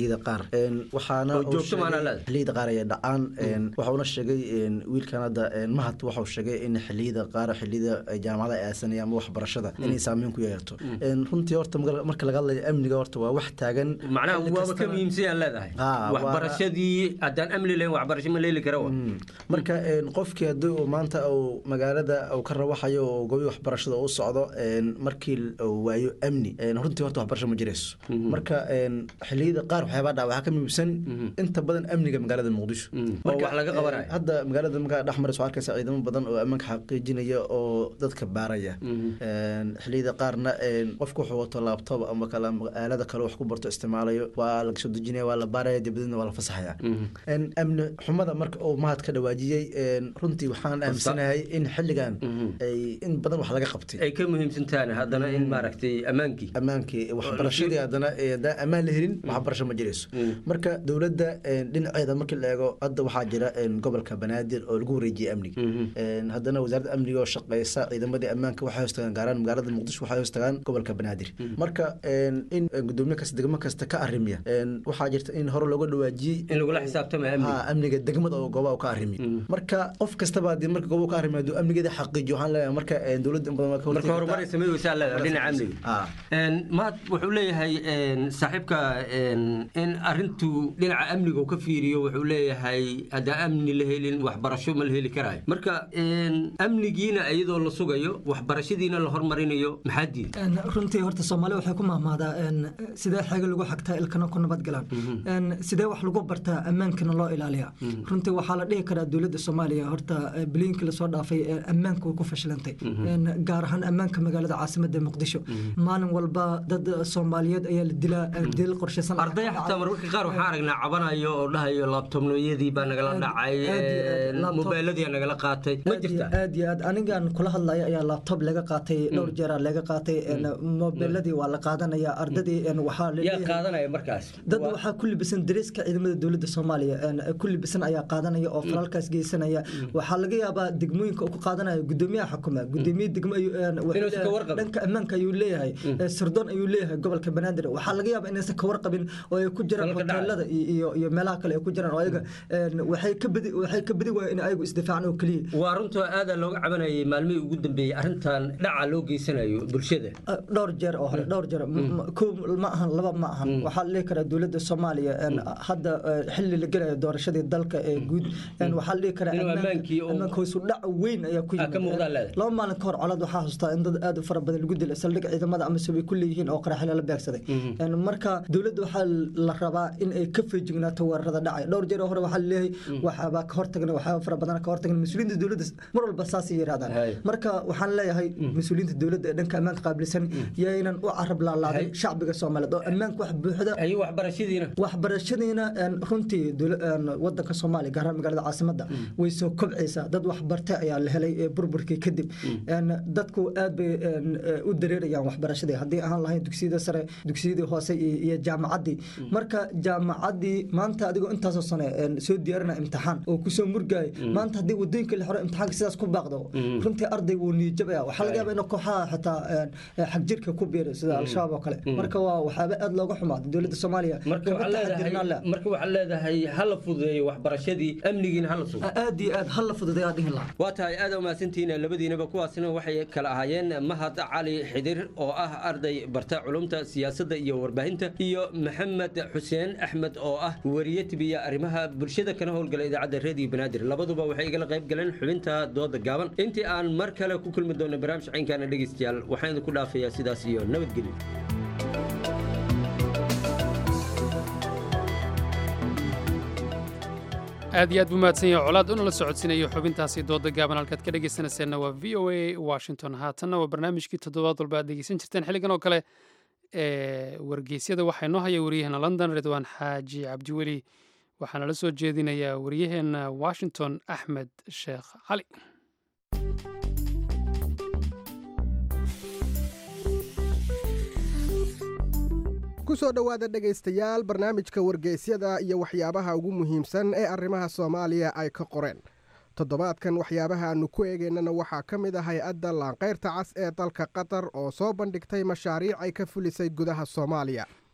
waxaana Oo joogto maana leedahay. xilliyada qaar ay dhacaan waxauna sheegay wiilkan hadda mahad waxau sheegay in xilliyada qaar xilliyada ay jaamacada ay aasanaya ama waxbarashada inay saameyn ku yeelato runtii horta marka- marka laga hadlayo amniga horta waa wax taagan macnaha xilli waaba ka kastana- muhiimsan yaad leedahay Ah, waa- waxbarashadii haddaan amni lahayn waxbarasho ma leeli kara wa marka een, qofkii haddii uu maanta uu magaalada uu ka rawaxayo oo gobi waxbarashada u socdo een, markii uu waayo amni een, runtii horta waxbarasho ma jirayso marka een, xilliyada qaar waxyaabaa dhaca waxaa ka muhiimsan inta badan amniga magaalada muqdisho Marka wax laga een, qabanayo. hadda magaalada markaa dhex maraysa waxaa arkaysa ciidamo badan oo ammaanka xaqiijinaya oo dadka baaraya Een, xilliyada qaarna een, qofku wuxuu wato laabtoob ama kale ama aalada kale wax ku barto isticmaalayo waa laga soo dejinaya waa la baaraya dibadna waa la fasaxaya Een, amni xumada marka uu mahad ka dhawaajiyey een, runtii waxaan aaminsanahay in xilligan ay in badan wax laga qabtay ay ka muhiimsan tahay haddana in maaragtay ammaankii ammaankii waxbarashadii haddana ee, haddaan ammaan la helin waxbarasho ma jirayso marka dowladda een, dhinaceeda markii la eego hadda waxaa jira een, gobolka banaadir oo lagu wareejiyey amniga Een, haddana wasaaradda amniga oo shaqeysa ciidamadii ammaanka waxay hoos tagaan gaaraan magaalada muqdisho waxay hoos tagaan gobolka banaadir marka een, in een, gudoomiye kasta degmo kasta ka arrimiya een, waxaa jirta in hore looga dhawaajiyey in lagula xisaabtamayo amniga. Ha, amniga degmada oo goobaha uu ka arrimiy marka qof kastaba haddii marka goobaha uu ka arrimiyo hadduu amnigeeda xaqiijiyo waxaan leeyahay marka een, dowladda in badan waa ka marka hortegi horumar ay kartaa. sameynaysaa leedahay dhinaca Ah. amniga Een, mahad wuxuu leeyahay een, saaxiibka een, in arintu dhinaca amniga uu ka fiiriyo wuxuu leeyahay haddaan amni la helin waxbarasho ma la heli karayo marka een, amnigiina iyadoo la sugayo waxbarashadiina la hormarinayo maxaa diiday Een, runtii horta soomaali waxay ku mahmaadaa een, sidee xeega lagu xagtaa ilkana ku nabadgalaan Een, sidee wax lagu bartaa ammaankana loo ilaaliyaa runtii waxaa la dhihi karaa dowladda soomaaliya horta eh, biliyinkii lasoo dhaafay ee ammaanka way ku fashilantay Een, gaar ahaan ammaanka magaalada caasimada muqdisho maalin walba dad soomaaliyeed ayaa la dilaa eh, dilal qorshaysan arday xataa mararka qaar waxaan aragnaa cabanayo oo dhahayo laabtobnoyadii baa nagala dhacay een, mobayladii nagala qaatay ma jirta aad iyo aad anigan kula hadlaya ayaa laptop laga qaatay dhowr jeera laga qaatay een, mobiladii waa la qaadanaya ardadii een, waxaa la yaa leeyahay- qaadanaya markaas dad waxaa ku libisan dareeska ciidamada dowladda soomaaliya een, ku libisan ayaa qaadanaya oo falalkaas geysanaya waxaa laga yaabaa degmooyinka uu ku qaadanaya gudoomiyaha xukuma gudoomiye degmo ayuu een, wuxuu Inuusan ka leeyahay- warqabin. dhanka ammaanka ayuu leeyahay ee, sirdoon ayuu leeyahay gobolka banaadir waxaa laga yaabaa inaysan ka warqabin oo ay ku jiraan hoteelada iyo iyo- iyo meelaha kale ay ku jiraan oo ayaga een, waxay ka badi waxay ka badi waayeen in ayagu isdifaacaan oo keliya waa runtoo aadaa looga cabanayay maalmihii ugu dambeeyey arrintan dhaca loo geysanayo bulshada dhowr jeer oo hore dhowr jeer M- m- kow ma ahan laba ma ahan waxaa la dhihi karaa dowladda soomaaliya een, hadda eh, xilli la gelayo doorashadii dalka ee guud een, waxaa la dhihi karaa Inuu ammaanka- ammaankii oo- ammaanka hoos u dhac weyn ayaa ku Ah, ka muuqdaa yimid leedahay. laba maalin ka hor colaad waxaa hustaa in dad aad u fara badan lagu dilay saldhig ciidamada ama sabay ku leeyihiin oo qaraxyo la beegsaday Een, marka dowladda waxaa la rabaa in ay ka feejignaato weerarada dhacay dhowr jeer oo hore waxaa laleeyahay waxaabaa ka hortagna waxyaaba fara badan ka hortagna mas-uuliyiinta dowladda mar walba saasay yidhahdaan marka waxaan leeyahay mas-uuliyiinta dowladda ee dhanka ammaanka qaabilsan yaynan u carab laalaadin shacbiga soomaaliyeed oo ammaanka wax buuxda waxbarashadiina waxbarashadiina een, runtii dowla- een, wadanka soomaaliya gaar ahaan magaalada caasimada way soo kobcaysaa dad waxbartay ayaa la helay ee burburkii kadib Een, dadku aad bay een, eh, u dareerayaan waxbarashadii haddii ahaan lahayn dugsiyada sare dugsiyadii hoose iyo iyo jaamacaddii marka jaamacaddii maanta adigoo intaasoo sane een, soo diyaarinaya imtixaan oo kusoo murgaayo maanta haddii wadooyinka la xiro imtixaanka sidaas ku baaqdo runtii arday wuu niyajabaya waxaa laga yaabaa inuu kooxaha xitaa een, eh, xagjirka ku biiray sida al-shabaab oo kale marka waa waxyaaba aad looga xumaaday dowladda soomaaliya marka waxaa leedahay marka waxaa leedahay hala fududeeyo waxbarashadii amnigiina hala sugo aad iyo aad hala fududeeyo aad dhihi lahaa waa tahay aad umahadsantihiin labadiinaba kuwaasina waxay kala ahaayeen mahad cali xidir oo ah arday barta culumta siyaasadda iyo warbaahinta iyo maxamed xuseen axmed oo ah wariye tibiya arrimaha bulshada kana howlgala idaacadda reediyo banaadir labaduba waxay igala qayb galeen xubinta dooda gaaban intii aan mar kale ku kulmi doono barnaamij caynkaana dhegeystayaal waxaan idinku dhaafayaa sidaas iyo nabadgelyo aad iyo aad buu mahadsan yahay colaad una la socodsiinayo xubintaasi dooda gaaban halkaad ka dhegaysanayseena waa v o a washington haatanna waa barnaamijkii toddobaad walba aad dhegeysan jirteen xilligan oo kale ee wargeysyada waxaa inoo haya waryaheena london ridwaan xaaji cabdiweli waxaana la soo jeedinayaa waryaheena washington axmed sheekh cali ku soo dhowaada dhegaystayaal barnaamijka wargeysyada iyo waxyaabaha ugu muhiimsan ee arrimaha soomaaliya ay ka qoreen toddobaadkan waxyaabaha aannu ku eegaynana waxaa ka mid ah hay-adda laanqayrta cas ee dalka qatar oo soo bandhigtay mashaariic ay ka fulisay gudaha soomaaliya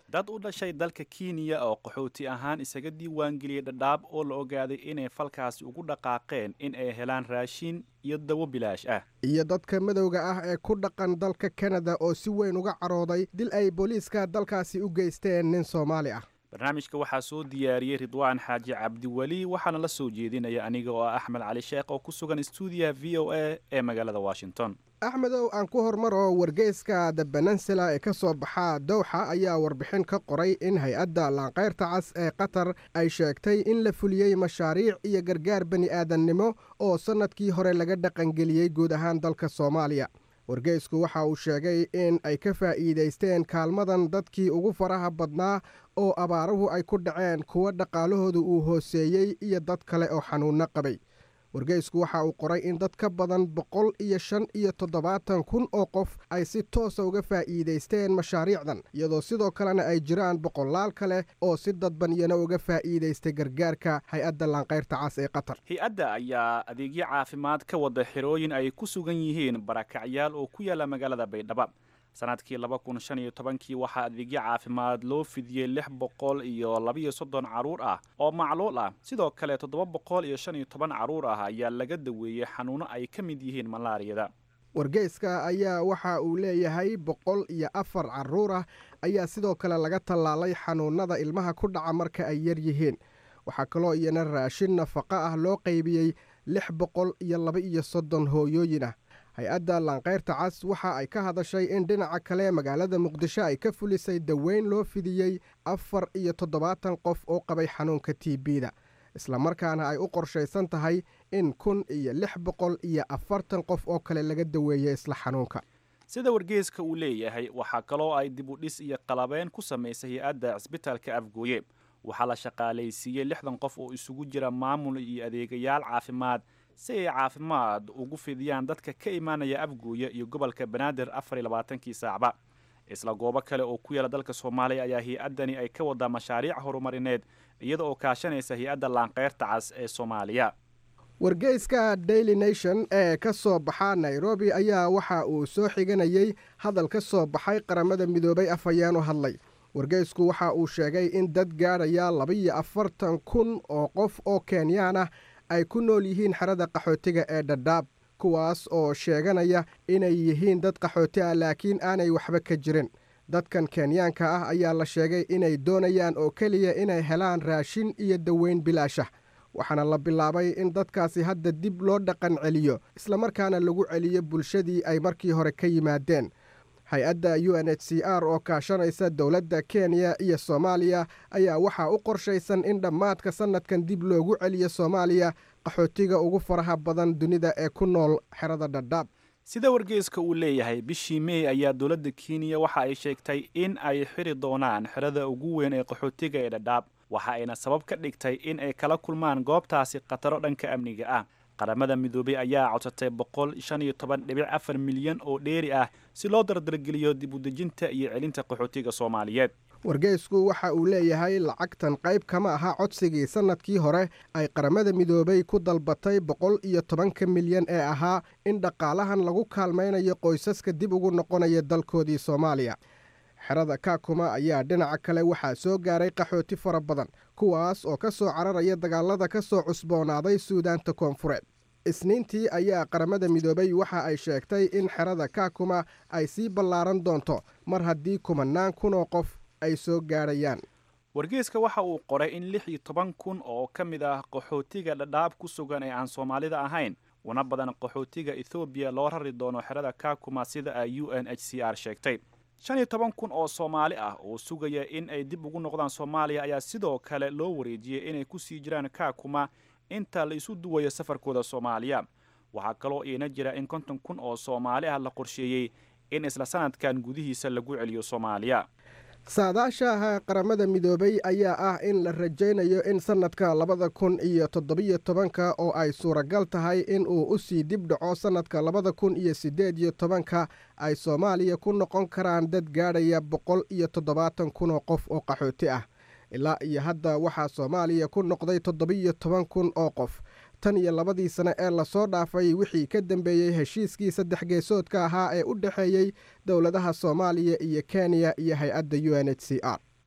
dad u dhashay dalka kenya oo qaxooti ahaan isaga diiwaangeliyey dhadhaab oo la ogaaday inay falkaasi ugu dhaqaaqeen in ay helaan raashin iyo dawo bilaash ah iyo dadka madowga ah ee ku dhaqan dalka kanada oo si weyn uga carooday dil ay booliiska dalkaasi u geysteen nin soomaali ah barnaamijka waxaa soo diyaariyey ridwaan xaaji cabdiweli waxaana la soo jeedinaya aniga oo ah axmed cali sheekh oo ku sugan stuudiyaha v o a ee magaalada washington axmedow aan ku hormaro wargeyska the benansula ee ka soo baxa dowxa ayaa warbixin ka qoray in hay-adda laanqayrta cas ee qatar ay sheegtay in la fuliyey mashaariic iyo gargaar bani aadannimo oo sannadkii hore laga dhaqangeliyey guud ahaan dalka soomaaliya wargeysku waxa uu sheegay in ay ka faa'iidaysteen kaalmadan dadkii ugu faraha badnaa oo abaaruhu ay ku dhaceen kuwa dhaqaalahoodu uu hooseeyey iyo dad kale oo xanuunno qabay wargeysku waxa uu qoray in dad ka badan boqol iyo shan iyo toddobaatan kun oo qof ay si toosa uga faa'iidaysteen mashaariicdan iyadoo sidoo kalena ay jiraan boqolaal kale oo si dadban iyana uga faa'iidaystay gargaarka hay-adda laanqayrta cas ee qatar hay-adda ayaa adeegyo caafimaad ka wada xirooyin ay ku sugan yihiin barakacyaal oo ku yaala magaalada baydhabo sanadkii laba kun shan iyo tobankii waxaa adeegyo caafimaad loo fidiyey lix boqol iyo labaiyo soddon carruur ah oo macluul ah sidoo kale toddoba boqol iyo shan iyo toban carruur ah ayaa laga daweeyey xanuuno ay ka mid yihiin malaariyada wargeyska ayaa waxa uu leeyahay boqol iyo afar carruur ah ayaa sidoo kale laga tallaalay xanuunnada ilmaha ku dhaca marka ay yar yihiin waxaa kaloo iyana raashin nafaqo ah loo qaybiyey lix boqol iyo laba iyo soddon hooyooyin ah hay-adda laanqayrta cas waxa ay ka hadashay in dhinaca kale magaalada muqdisho ay ka fulisay daweyn loo fidiyey afar iyo toddobaatan qof oo qabay xanuunka t b-da islamarkaana ay u qorshaysan tahay in kun iyo lix boqol iyo afartan qof oo kale laga daweeyey isla xanuunka sida wargeeska uu leeyahay waxaa kaloo ay dib u dhis iyo qalabeyn ku samaysay hay-adda cisbitaalka afgooye waxaa la shaqaalaysiiyey lixdan qof oo isugu jira maamul iyo adeegayaal caafimaad si ay caafimaad ugu fidiyaan dadka ka imaanaya afguuya iyo gobolka banaadir afar iyo labaatankii saacba isla goobo kale oo ku yaala dalka soomaaliya ayaa hay-addani ay ka wadaa mashaariic horumarineed iyada oo kaashanaysa hay-adda laanqeyrta cas ee soomaaliya wargeyska daily nation ee ka soo baxa nairobi ayaa waxa uu soo xiganayey hadal ka soo baxay qaramada midoobay afhayeen u hadlay wargeysku waxa uu sheegay in dad gaadhaya labaiyo afartan kun oo qof oo kenyaan ah ay ku nool yihiin xerada qaxootiga ee dhadhaab kuwaas oo sheeganaya inay yihiin dad qaxooti ah laakiin aanay waxba ka jirin dadkan kenyaanka ah ayaa la sheegay inay doonayaan oo keliya inay helaan raashin iyo daweyn bilaashah waxaana la bilaabay in dadkaasi hadda dib loo dhaqan celiyo islamarkaana lagu celiyo bulshadii ay markii hore ka yimaadeen hay-adda u n h c r oo kaashanaysa dowladda kenya iyo soomaaliya ayaa waxaa u qorshaysan in dhammaadka sannadkan dib loogu celiyo soomaaliya qaxootiga ugu faraha badan dunida ee ku nool xerada dhadhaab sida wargeeska uu leeyahay bishii mey ayaa dowladda kenya waxa ay sheegtay in ay xiri doonaan xerada ugu weyn ee qaxootiga ee dhadhaab waxa ayna sabab ka dhigtay in ay kala kulmaan goobtaasi khataro dhanka amniga ah qaramada midoobey ayaa codsatay boqol shan iyo toban dhibic afar milyan oo dheeri ah si loo dardargeliyo dib u dejinta iyo celinta qaxootiga soomaaliyeed wargeysku waxa uu leeyahay lacagtan qayb kama aha codsigii sannadkii hore ay qaramada midoobay ku dalbatay boqol iyo tobanka milyan ee ahaa in dhaqaalahan lagu kaalmaynayo qoysaska dib ugu noqonaya dalkoodii soomaaliya xerada kaakuma ayaa dhinaca kale waxaa soo gaaray qaxooti fara badan kuwaas oo ka soo cararaya dagaalada ka soo cusboonaaday suudaanta koonfureed isniintii ayaa qaramada midoobay waxa ay sheegtay in xerada kaakuma ay sii ballaaran doonto mar haddii kumanaan kun oo qof ay soo gaadhayaan wargeeska waxa uu qoray in lix iyo toban kun oo ka mid ah qaxootiga dhadhaab ku sugan ee aan soomaalida ahayn una badan qaxootiga ethoobiya loo rari doono xerada kaakuma sida ay u n h c r sheegtay shan iyo toban kun oo soomaali ah oo sugaya in ay dib ugu noqdaan soomaaliya ayaa sidoo kale loo wareejiyey inay ku sii jiraan kaakuma inta la isu duwayo safarkooda soomaaliya waxaa kaloo iina jira in konton kun oo soomaali ah la qorsheeyey in isla sanadkan gudihiisa lagu celiyo soomaaliya saadaashaha qaramada midoobay ayaa ah in la rajaynayo in sannadka labada kun iyo toddobiyo tobanka oo ay suuragal tahay in uu u sii dib dhaco sannadka labada kun iyo siddeed iyo tobanka ay soomaaliya ku noqon karaan dad gaadhaya boqol iyo toddobaatan kun oo qof oo qaxooti ah ilaa iyo hadda waxaa soomaaliya ku noqday toddobiyo toban kun oo qof tan iyo labadii sane ee lasoo dhaafay wixii ka dambeeyey heshiiskii saddex geesoodka ahaa ee u dhexeeyey dowladaha soomaaliya iyo kenya iyo hay-adda u n h c r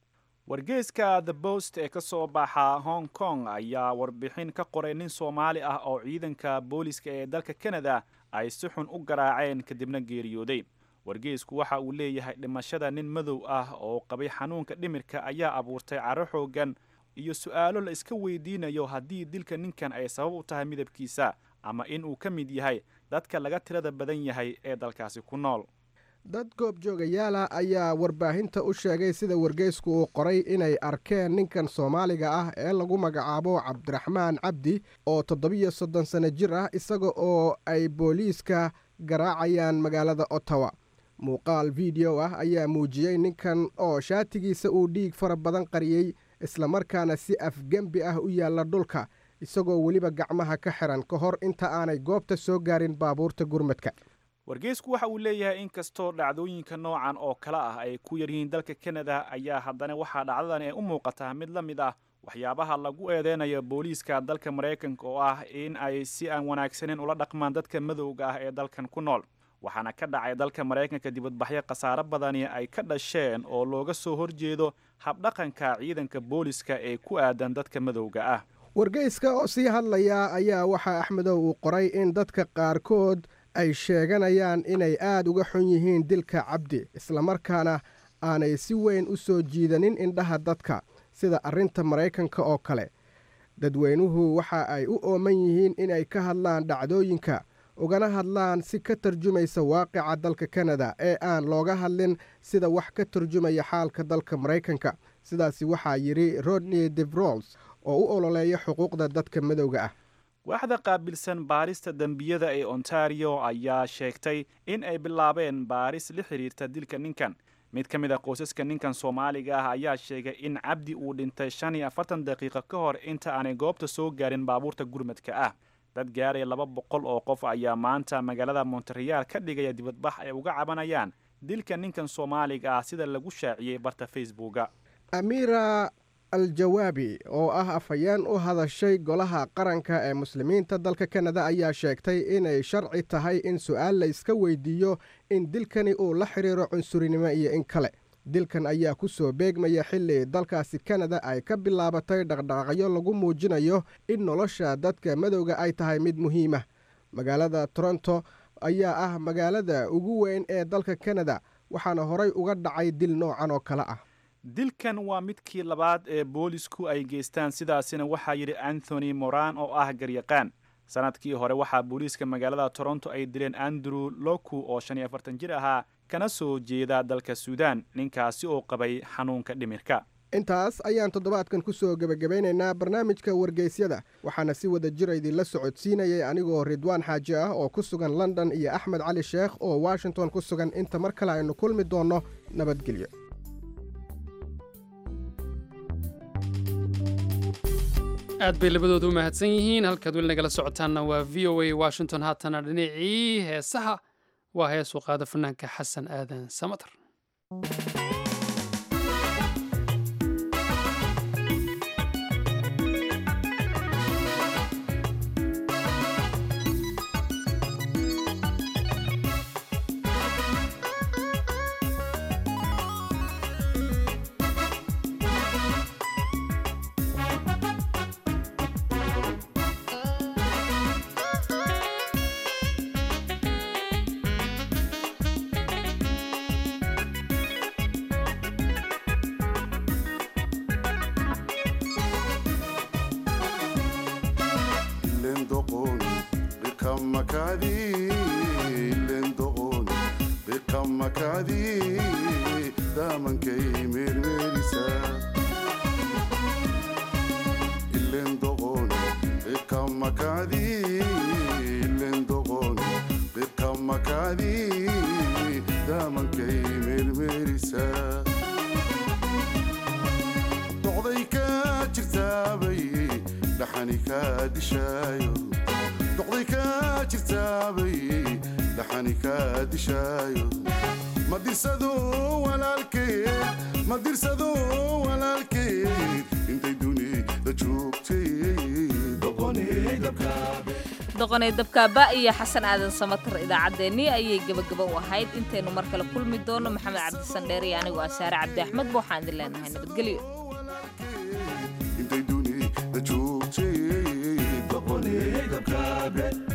wargeyska the bost ee ka soo baxa hong kong ayaa warbixin ka qoray nin soomaali ah oo ciidanka booliska ee dalka kanada ay si xun u garaaceen kadibna geeriyooday wargeysku waxa uu leeyahay dhimashada nin madow ah oo qabay xanuunka dhimirka ayaa abuurtay caro xoogan iyo su-aalo la iska weydiinayo haddii dilka ninkan ay sabab u tahay midabkiisa ama in uu ka mid yahay dadka laga tirada badan yahay ee dalkaasi ku nool dad goobjoogayaala ayaa warbaahinta u sheegay sida wargeysku uu qoray inay arkeen ninkan soomaaliga ah ee lagu magacaabo cabdiraxmaan cabdi oo toddobiyo soddon sanno jir ah isaga oo ay booliiska garaacayaan magaalada ottawa muuqaal video ah ayaa muujiyey ninkan oo shaatigiisa uu dhiig fara badan qariyey islamarkaana si afgembi ah u yaalla dhulka isagoo weliba gacmaha ka xiran ka hor inta aanay goobta soo gaarin baabuurta gurmadka wargeysku waxa uu leeyahay in kastoo dhacdooyinka noocan oo kale ah ay ku yaryihiin dalka kanada ayaa haddana waxaa dhacdadan ee u muuqataa mid la mid ah waxyaabaha lagu eedeynayo booliiska dalka maraykanka oo ah in ay si aan wanaagsaneyn ula dhaqmaan dadka madowga ah ee dalkan ku nool waxaana ka dhacay dalka maraykanka dibadbaxyo khasaaro badani ay ka dhasheen oo looga soo horjeedo habdhaqanka ciidanka booliska ee ku aadan dadka madowga ah wargeyska oo sii hadlaya ayaa waxaa axmedow uu qoray in dadka qaarkood ay sheeganayaan inay aad uga xun yihiin dilka cabdi islamarkaana aanay si weyn u soo jiidanin indhaha dadka sida arrinta maraykanka oo kale dadweynuhu waxa ay u ooman yihiin inay ka hadlaan dhacdooyinka ugana hadlaan si ka tarjumaysa waaqica dalka kanada ee aan looga hadlin sida wax ka tarjumaya xaalka dalka maraykanka sidaasi waxaa yidhi rodney devrols oo u ololeeya xuquuqda dadka madowga ah waaxda qaabilsan baarista dembiyada ee ontario ayaa sheegtay in ay bilaabeen baaris la xidhiirta dilka ninkan mid ka mid a qoysaska ninkan soomaaliga ah ayaa sheegay in cabdi uu dhintay shan iyo afartan daqiiqo ka hor inta aanay goobta soo gaarin baabuurta gurmadka ah dad gaaraya laba boqol oo qof ayaa maanta magaalada montereal ka dhigaya dibadbax ay uga cabanayaan dilka ninkan soomaaliga ah sida lagu shaaciyey barta facebooka amira al-jawaabi oo ah afhayeen u hadashay golaha qaranka ee muslimiinta dalka kanada ayaa sheegtay inay sharci tahay in su-aal la iska weydiiyo in dilkani uu la xidhiiro cunsurinimo iyo in kale dilkan ayaa ku soo beegmaya xilli dalkaasi kanada ay ka bilaabatay dhaqdhaqaaqyo lagu muujinayo in nolosha dadka madowga ay tahay mid muhiimah magaalada toronto ayaa ah magaalada ugu weyn ee dalka kanada waxaana horay uga dhacay dil noocan oo kale ah dilkan waa midkii labaad ee boolisku ay geystaan sidaasina waxaa yidhi anthony moran oo ah garyaqaan sanadkii hore waxaa booliiska magaalada toronto ay dileen andrew loku oo shan iyo afartan jir ahaa kana soo jeeda dalka suudaan ninkaasi oo qabay xanuunka dhimirka intaas ayaan toddobaadkan ku soo gebagabaynaynaa barnaamijka wargeysyada waxaana si wada jira idinla socodsiinayay anigoo ridwaan xaaji ah oo ku sugan london iyo axmed cali sheekh oo washington ku sugan inta mar kale aynu kulmi doonno nabadgelyo aad bay labadooda u mahadsan yihiin halkaad weli nagala socotaanna waa v o a washington haatana dhinacii heesaha waa heesuu qaada fanaanka xasan aadan samater doqonay dabkaaba iyo xasan aadan samatar idaacaddeenii ayay gebagaba u ahayd intaynu mar kale kulmi doono maxamed cabdisan dheer iyo anigoo ah saare cabdi axmed ba waxaan idin leenahay nabadgelyo intay dunida joogtay boqolee dabkaabe